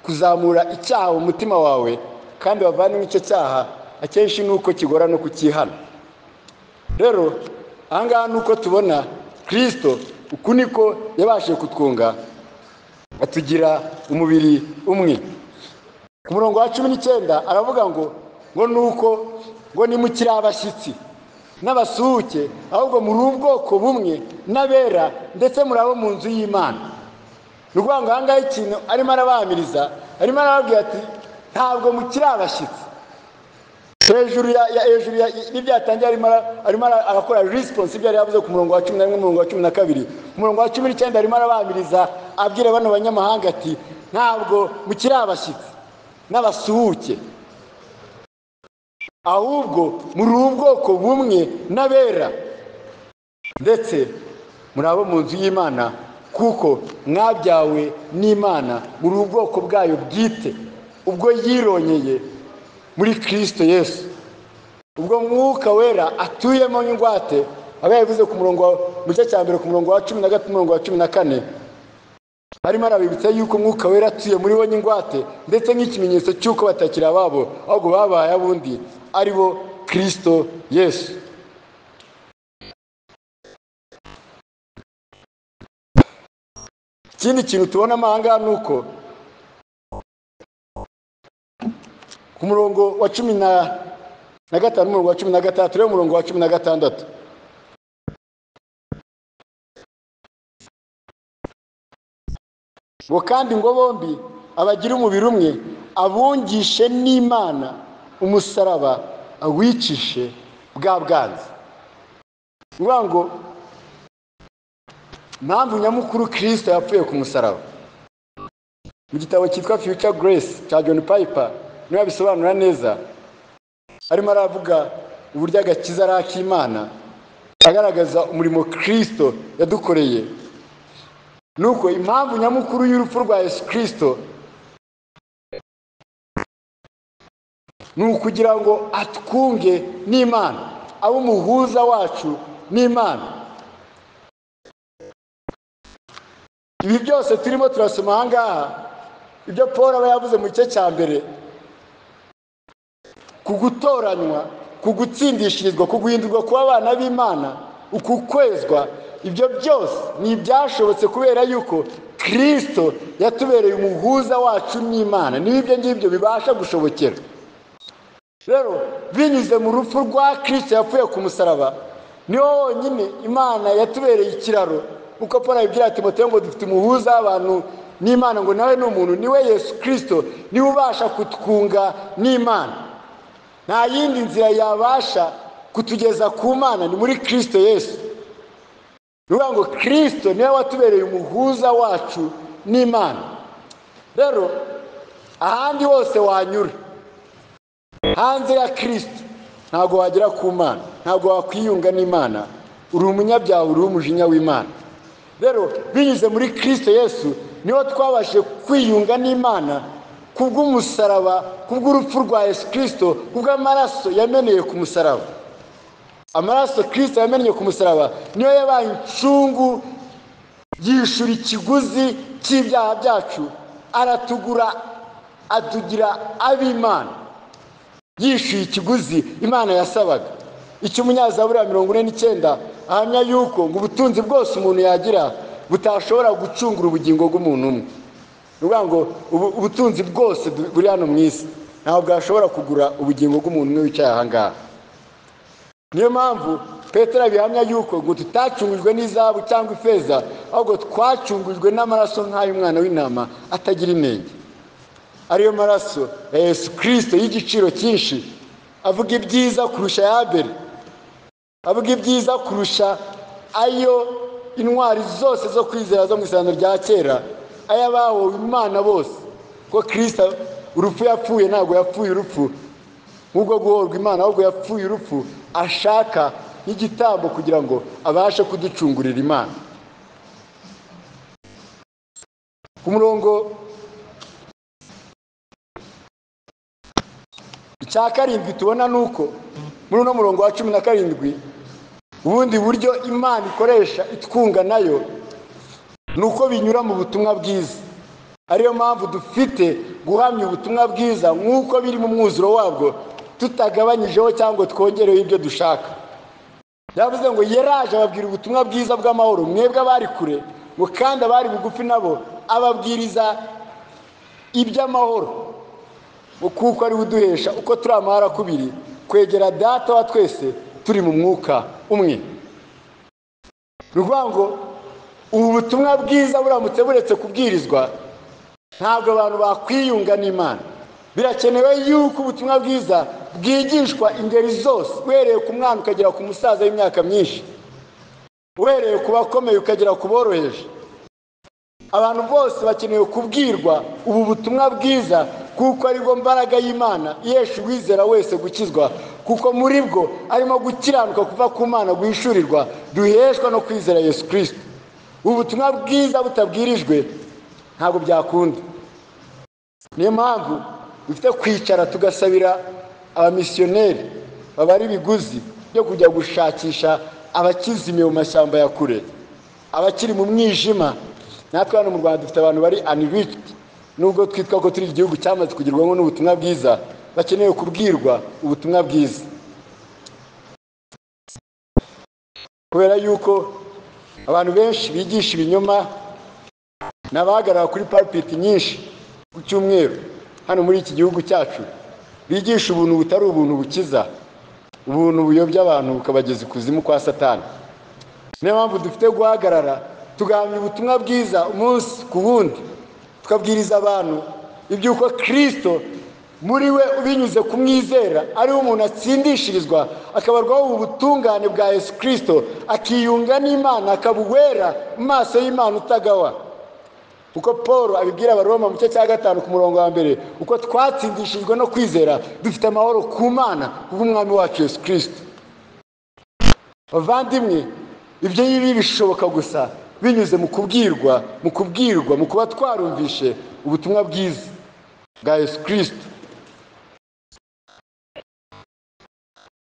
kuzamura icyaha mu mutima wawe kandi bavandimwe icyo cyaha akenshi ni uko kigorana kukihana rero ahangaha ni uko tubona kirisito uku niko yabashije kutwunga atugira umubiri umwe ku murongo wa cumi n'icyenda aravuga ngo ngo ni uko ngo nimukire abashyitsi n'abasuhuke ahubwo muri ubwoko bumwe n'abera ndetse muri abo mu nzu y'imana ni ukuvuga ngo ahangaha ikintu arimo arabamiriza arimo arababwira ati ntabwo mukiri abashyitsi hejuru hejuru y'ibyo yatangiye arimo arakora risiponsi ibyo yari yavuze ku murongo wa cumi na rimwe umurongo wa cumi na kabiri ku murongo wa cumi n'icyenda arimo arabamiriza abwira bano banyamahanga ati ntabwo mukiri abashyitsi n'abasuhuke ahubwo muri ubwoko bumwe n'abera ndetse muri abo mu nzu y'imana kuko mwabyawe n'imana muri ubwoko bwayo bwite ubwo yironyeye muri kirisito yesu ubwo mwuka wera atuyemo nk'ingwate aba yabivuze ku murongo mu gice cya mbere ku murongo wa cumi na gatatu umurongo wa cumi na kane barimo arabibutsa yuko umwuka wera atuye muri bo n'ingwate ndetse nk'ikimenyetso cy'uko batakiri ababo ahubwo babaye abundi ari bo kirisito yesu ikindi kintu tubona ahangaha ni uko ku murongo wa cumi na gatanu umurongo wa cumi na gatandatu rero umurongo wa cumi na gatandatu ngo kandi ngo bombi abagire umubiri umwe abungishe n'imana umusaraba awicishe bwa bwanze ni ukuvuga ngo impamvu nyamukuru kirisita yapfuye ku musaraba mu gitabo cyitwa fiyuca geresi cya john payipa niyo yabisobanura neza arimo aravuga uburyo agakiza ari ak'imana agaragaza umurimo kirisito yadukoreye nuko impamvu nyamukuru y'urupfu rwa yesu kirisito ni ukugira ngo atwunge n'imana abe umuhuza wacu n'imana ibi byose turimo turasoma aha ngaha ibyo paul aba yavuze mu gice cya mbere ku gutoranywa ku gutsindishirizwa ku guhindurwa kuba abana b'imana uku kwezwa ibyo byose ni ibyashobotse kubera yuko kirisito yatubereye umuhuza wacu n'imana n'ibyo ngibyo bibasha gushobokera rero binyuze mu rupfu rwa kirisito yapfuye ku musaraba niho honyine imana yatubereye ikiraro nk'uko paul abibwira ati moto ngo dufite umuhuza w'abantu n'imana ngo nawe ni umuntu niwe yesu kirisito niwe ubasha kutwunga n'imana nta yindi nzira yabasha kutugeza ku mana ni muri kirisito yesu ni ukuvuga ngo kirisito niwe watubereye umuhuza wacu n'imana rero ahandi hose wanyura hanze ya kirisito ntabwo wagera ku mana ntabwo wakwiyunga n'imana uri umunyabyaha uri umujinya w'imana rero binyuze muri kirisito yesu niho twabashije kwiyunga n'imana kubw'umusaraba kubw'urupfu rwa yesu kirisito kubw'amaraso yameneye ku musaraba amaraso kirisito yamennye ku musaraba niyo yabaye incungu yishyura ikiguzi cy'ibyaha byacu aratugura atugira ab'imana yishyuye ikiguzi imana yasabaga icyo umunyazabura mirongo ine n'icyenda ahamya yuko ngo ubutunzi bwose umuntu yagira butashobora gucungura ubugingo bw'umuntu umwe ni ukuvuga ngo ubu- ubutunzi bwose du- buri hano mu isi ntabwo bwashobora kugura ubugingo bw'umuntu umwe wicaye aha ngaha niyo mpamvu petero bihamya yuko ngo tutacungujwe n'izahabu cyangwa ifeza ahubwo twacungujwe n'amaraso nk'ay'umwana w'intama atagira inenge ariyo maraso ya yesu kirisito y'igiciro cyinshi avuga ibyiza kurusha ya mbere avuga ibyiza kurusha ayo intwari zose zo kwizera zo mu isezerano rya kera ay'abahowe imana bose ko kirisito urupfu yapfuye ntabwo yapfuye urupfu nk'ubwo guhorwa imana ahubwo yapfuye urupfu ashaka nk'igitambo kugira ngo abashe kuducungurira imana ku murongo icya karindwi tubona ni uko muri uno murongo wa cumi na karindwi ubundi buryo imana ikoresha itwunga nayo ni uko binyura mu butumwa bwiza ariyo mpamvu dufite guhamya ubutumwa bwiza nk'uko biri mu mwuzuro wabwo tutagabanyijeho cyangwa twongereho ibyo dushaka yavuze ngo yeraje ababwira ubutumwa bwiza bw'amahoro mwebwe abari kure ngo kandi abari bugufi nabo ababwiriza iby'amahoro ngo kuko ari we uduhesha uko turi amahara kubiri kwegera data wa twese turi mu mwuka umwe ni ukuvuga ngo ubu butumwa bwiza buramutse buretse kubwirizwa ntabwo abantu bakwiyunga n'imana birakenewe yuko ubutumwa bwiza bwigishwa ingeri zose uhereye ku mwana ukagera ku musaza w'imyaka myinshi uhereye ku bakomeye ukagera ku boroheje abantu bose bakeneye kubwirwa ubu butumwa bwiza kuko aribwo mbaraga y'imana yesha uwizera wese gukizwa kuko muri bwo arimo gukiranuka kuva ku mana guhishurirwa duheshwa no kwizera yesu kirisito ubu butumwa bwiza butabwirijwe ntabwo byakunda niyo mpamvu dufite kwicara tugasabira abamisiyoneri babara ibiguzi byo kujya gushakisha abakizimiye mu mashyamba ya kure abakiri mu mwijima natwe hano mu rwanda dufite abantu bari anirichiti nubwo twitwa ko turi igihugu cyamaze kugerwaho n'ubutumwa bwiza bakeneye kubwirwa ubutumwa bwiza kubera yuko abantu benshi bigisha ibinyoma ni abahagarara kuri paripiti nyinshi ku cyumweru hano muri iki gihugu cyacu bigisha ubuntu butari ubuntu bukiza ubuntu buyobya abantu bukabageza ikuzimu kwa satani niyo mpamvu dufite guhagarara tugahamya ubutumwa bwiza umunsi ku wundi tukabwiriza abantu iby'uko kirisito muri we binyuze kumwizera ariwe umuntu atsindishirizwa akabarwaho ubutungane bwa yesu kirisito akiyunga n'imana akaba uwera mu maso y'imana utagawa uko paul abibwira abaroma mu gice cya gatanu ku murongo wa mbere uko twatsindishijwe no kwizera dufite amahoro ku mana kubw'umwami wacu yesu kirisito bavandimwe ibyo ngibi bishoboka gusa binyuze mu kubwirwa mu kubwirwa mu kuba twarumvishe ubutumwa bwiza bwa yesu kirisito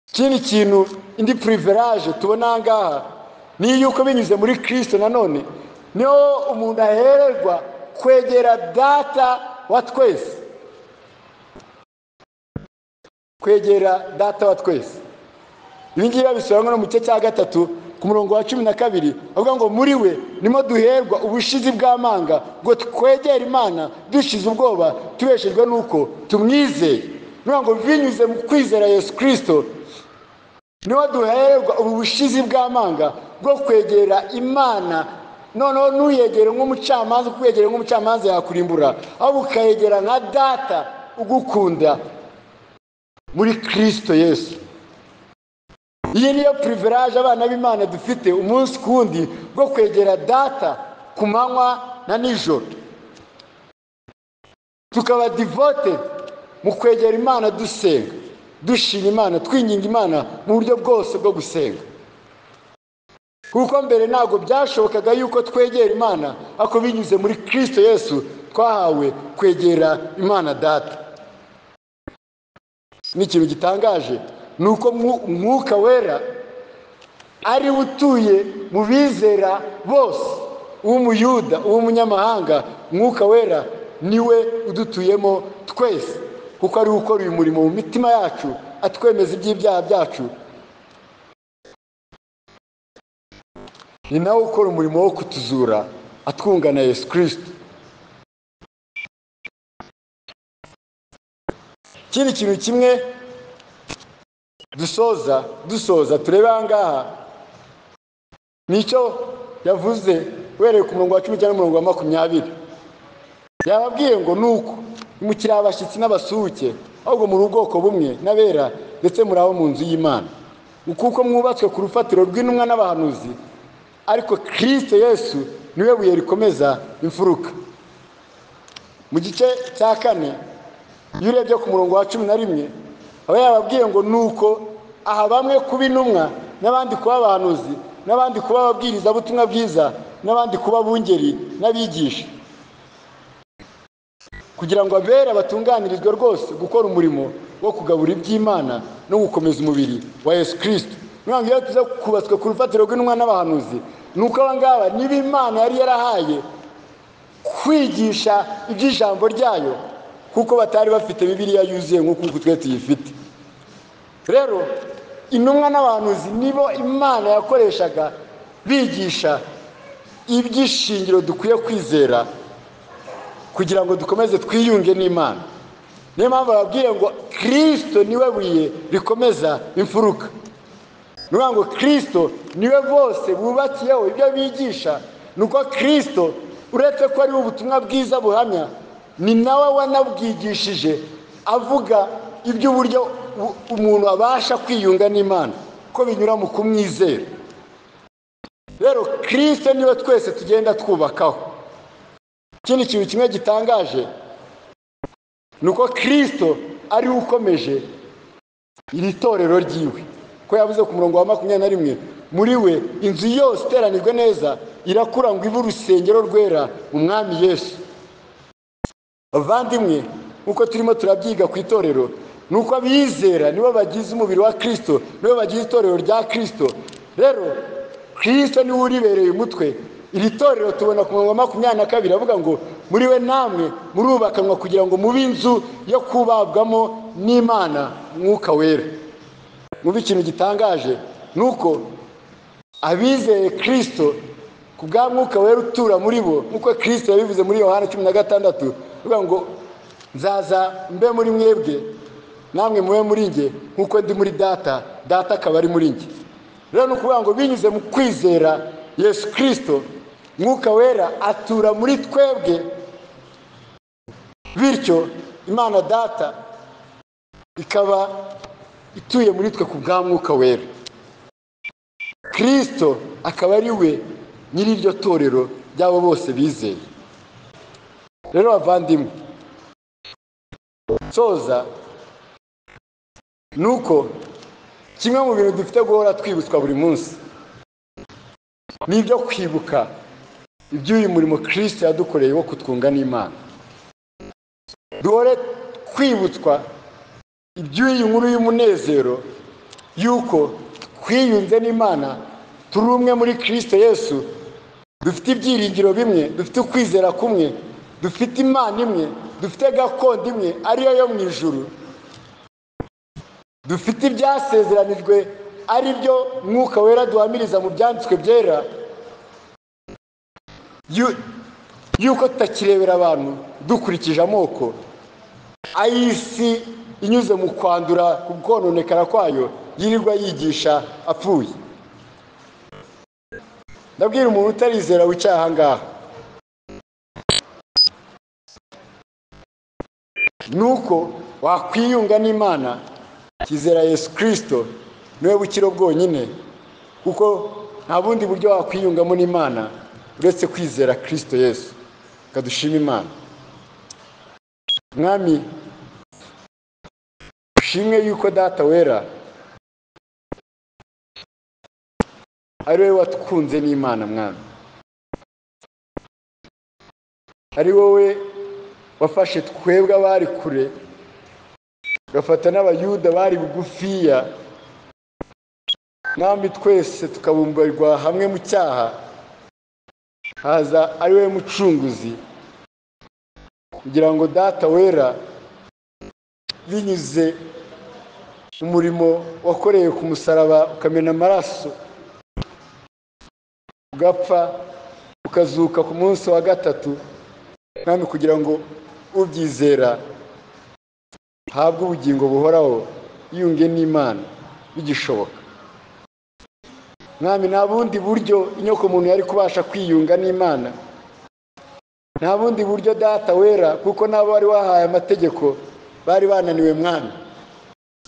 ikindi kintu indi puriverage tubona aha ngaha ni yuko binyuze muri kirisito nanone niho umuntu ahererwa kwegera data wa twese kwegera data wa twese ibi ngibi babisobanura no mu gice cya gatatu ku murongo wa cumi na kabiri avuga ngo muri we nimo duherwa ubushizi bw'amanga ngo twegere imana dushize ubwoba tubeshejwe n'uko tumwizeye ni ngo binyuze mu kwizera yesu kirisito niho duherwa ubu bushizi bw'amanga bwo kwegera imana noneho ntuyegere nk'umucamanza kuko uyegere nk'umucamanza yakurimbura ahubwo ukayegera nka data ugukunda muri kirisito yesu iyi niyo puriverage abana b'imana dufite umunsi ku wundi bwo kwegera data ku manywa na nijoro tukaba divote mu kwegera imana dusenga dushima imana twinginga imana mu buryo bwose bwo gusenga kuko mbere ntabwo byashobokaga yuko twegera imana ariko binyuze muri kirisito yesu twahawe kwegera imana data ni ikintu gitangaje ni uko umwuka wera ari utuye mu bizera bose uw'umuyuda uw'umunyamahanga umwuka wera niwe udutuyemo twese kuko ari gukora uyu murimo mu mitima yacu atwemeza iby'ibyaha byacu ni nawe ukora umurimo wo kutuzura atwunga na yesu kirisiti ikindi kintu kimwe dusoza dusoza turebe aha ngaha nicyo yavuze uhereye ku murongo wa cumi cyangwa umurongo wa makumyabiri yababwiye ngo ni uko mukiri abashyitsi n'abasuhuke ahubwo muri ubwoko bumwe n'abera ndetse muri abo mu nzu y'imana kuko mwubatswe ku rufatiro rw'intumwa n'abahanuzi ariko kirisite yesu niwe buye rikomeza imfuruka mu gice cya kane iyo urebye ku murongo wa cumi na rimwe aba yababwiye ngo ni uko aha bamwe kuba intumwa n'abandi kuba abahanuzi n'abandi kuba ababwirizabutumwa bwiza n'abandi kuba abungeri n'abigisha kugira ngo abera batunganirizwe rwose gukora umurimo wo kugabura iby'imana no gukomeza umubiri wa yesu kirisiti ntabwo iyo tuza kubatswe ku rufatiro rw'intumwa n'abahanuzi ni uko aba ngaba niba imana yari yarahaye kwigisha iby'ijambo ryayo kuko batari bafite bibiriya yuzuye nk'uko twe tuyifite rero intumwa n'abahanuzi nibo imana yakoreshaga bigisha iby'ishingiro dukwiye kwizera kugira ngo dukomeze twiyunge n'imana niyo mpamvu bababwira ngo kirisito niwe buye rikomeza imfuruka ni ukuvuga ngo kirisito niwe bose bubakiyeho ibyo bigisha ni uko kirisito uretse ko ariwe ubutumwa bwiza buhamya ni nawe wanabwigishije avuga iby'uburyo umuntu abasha kwiyunga n'imana ko binyura mu kumwizera rero kirisite niwe twese tugenda twubakaho ikindi kintu kimwe gitangaje ni uko kirisito ariwe ukomeje iri torero ryiwe ko yavuze ku murongo wa makumyabiri na rimwe muri we inzu yose iteranijwe neza irakura ngo ibe urusengero rwera mu mwami yesu abavandimwe nk'uko turimo turabyiga ku itorero ni uko abizera nibo bagize umubiri wa kirisito nibo bagize itorero rya kirisito rero kirisito niwe uribereye umutwe iri torero tubona ku murongo wa makumyabiri na kabiri avuga ngo muri we namwe murubakanwa kugira ngo mube inzu yo kubabwamo n'imana mwuka wera mubi ikintu gitangaje ni uko abizeye kirisito ku bwa mwuka wera utura muri bo nk'uko kirisito yabivuze muri yohana cumi na gatandatu uvuga ngo nzaza mbe muri mwebwe namwe mube muri njye nk'uko ndi muri data data akaba ari muri njye rero ni ukuvuga ngo binyuze mu kwizera yesu kirisito mwuka wera atura muri twebwe bityo imana data ikaba ituye muri twe ku bwa mwuka wera kirisito akaba ari we nyiri iryo torero ry'abo bose bizeye rero bavandimwe soza ni uko kimwe mu bintu dufite guhora twibutswa buri munsi ni ibyo kwibuka iby'uyu murimo kirisita yadukoreye wo kutwunga n'imana duhore twibutswa iby'uyu nkuru y'umunezero yuko twiyunze n'imana turi umwe muri kirisito yesu dufite ibyiringiro bimwe dufite ukwizera kumwe dufite imana imwe dufite gakondo imwe ariyo yo mu ijuru dufite ibyasezeranijwe ari byo mwuka wera duhamiriza mu byanditswe byera yu- yuko tutakirebera abantu dukurikije amoko ay'isi inyuze mu kwandura ku kononekara kwayo yirirwa yigisha apfuye ndabwira umuntu utarizera wicaye aha ngaha ni uko wakwiyunga n'imana kizera yesu kirisito niwe bukiro bwonyine kuko nta bundi buryo wakwiyungamo n'imana uretse kwizera kirisito yesu dushima imana mwami ushimwe yuko data wera ari wowe watukunze n'imana mwami ari wowe wafashe twebwe abari kure ugafata n'abayuda bari bugufiya mwami twese tukabumbarwa hamwe mu cyaha haza ari wowe mucunguzi kugira ngo data wera binyuze mu murimo wakoreye ku musaraba ukamena amaraso ugapfa ukazuka ku munsi wa gatatu mwami kugira ngo ubyizera habwe ubugingo buhoraho yiyunge n'imana bigishoboka mwami nta bundi buryo inyoko muntu yari kubasha kwiyunga n'imana nta bundi buryo data wera kuko n'abo wari wahaye amategeko bari bananiwe mwami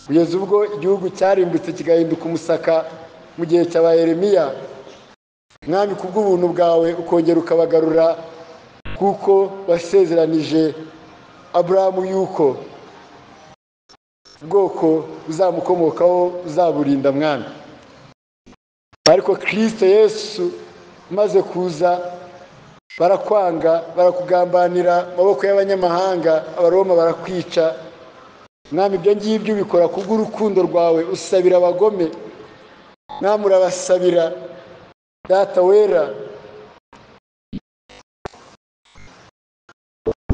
kugeza ubwo igihugu cyarimbutse kigahinduka umusaka mu gihe cya ba yeremiya mwami kubw'ubuntu bwawe ukongera ukabagarura kuko wasezeranije aburahamu yuko ubwoko buzamukomokaho buzaburinda mwami ariko kirisito yesu umaze kuza barakwanga barakugambanira amaboko y'abanyamahanga abaroma barakwica mwami ibyo ngibyo ubikora kubw'urukundo rwawe usabira abagome mwami urabasabira data wera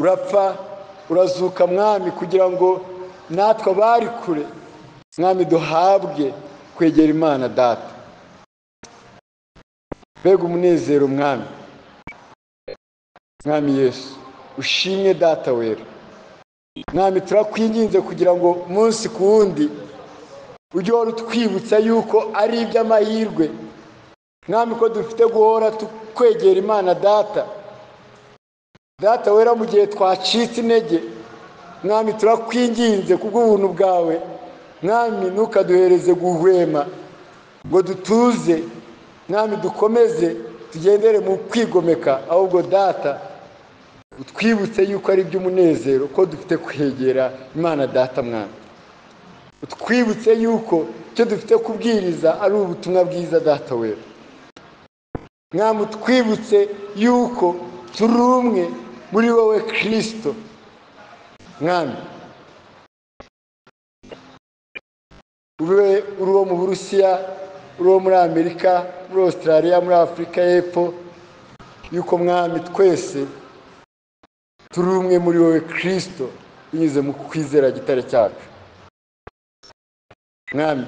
urapfa urazuka mwami kugira ngo natwe abari kure mwami duhabwe kwegera imana data mbega umunezero mwami mwami yesu ushimwe data wera mwami turakwinginze kugira ngo umunsi ku wundi ujye uhora utwibutsa yuko ari iby'amahirwe mwami ko dufite guhora tukwegera imana data data wera mu gihe twacitse intege mwami turakwinginze kubw'ubuntu bwawe mwami ntukaduhereze guhwema ngo dutuze mwami dukomeze tugendere mu kwigomeka ahubwo data utwibutse yuko ari iby'umunezero ko dufite kwegera imana data mwami utwibutse yuko icyo dufite kubwiriza ari ubutumwa bwiza data wera mwami utwibutse yuko turi umwe muri wowe kirisito mwami ube uri uwo mu burusiya uri uwo muri amerika muri australia muri afurika y'epfo yuko mwami twese turi umwe muri wowe kirisito binyuze mu kwizera gitare cyacu mwami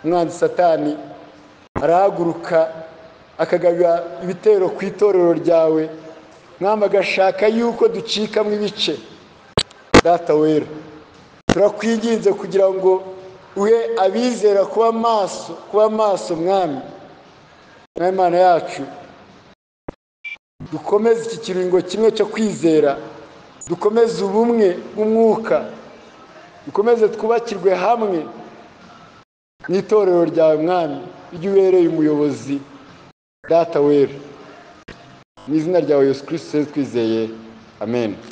umwanzi satani arahaguruka akagabira ibitero ku itorero ryawe mwami agashaka yuko ducikamo ibice data wera turakwinginze kugira ngo uhe abizera kuba maso kuba maso mwami mwami imana yacu dukomeze iki kiringo kimwe cyo kwizera dukomeze ubumwe bw'umwuka dukomeze twubakirwe hamwe mu itorero ryawe mwami iyo ubereye umuyobozi data wera mu izina ryawe yesu kirisito twizeye amen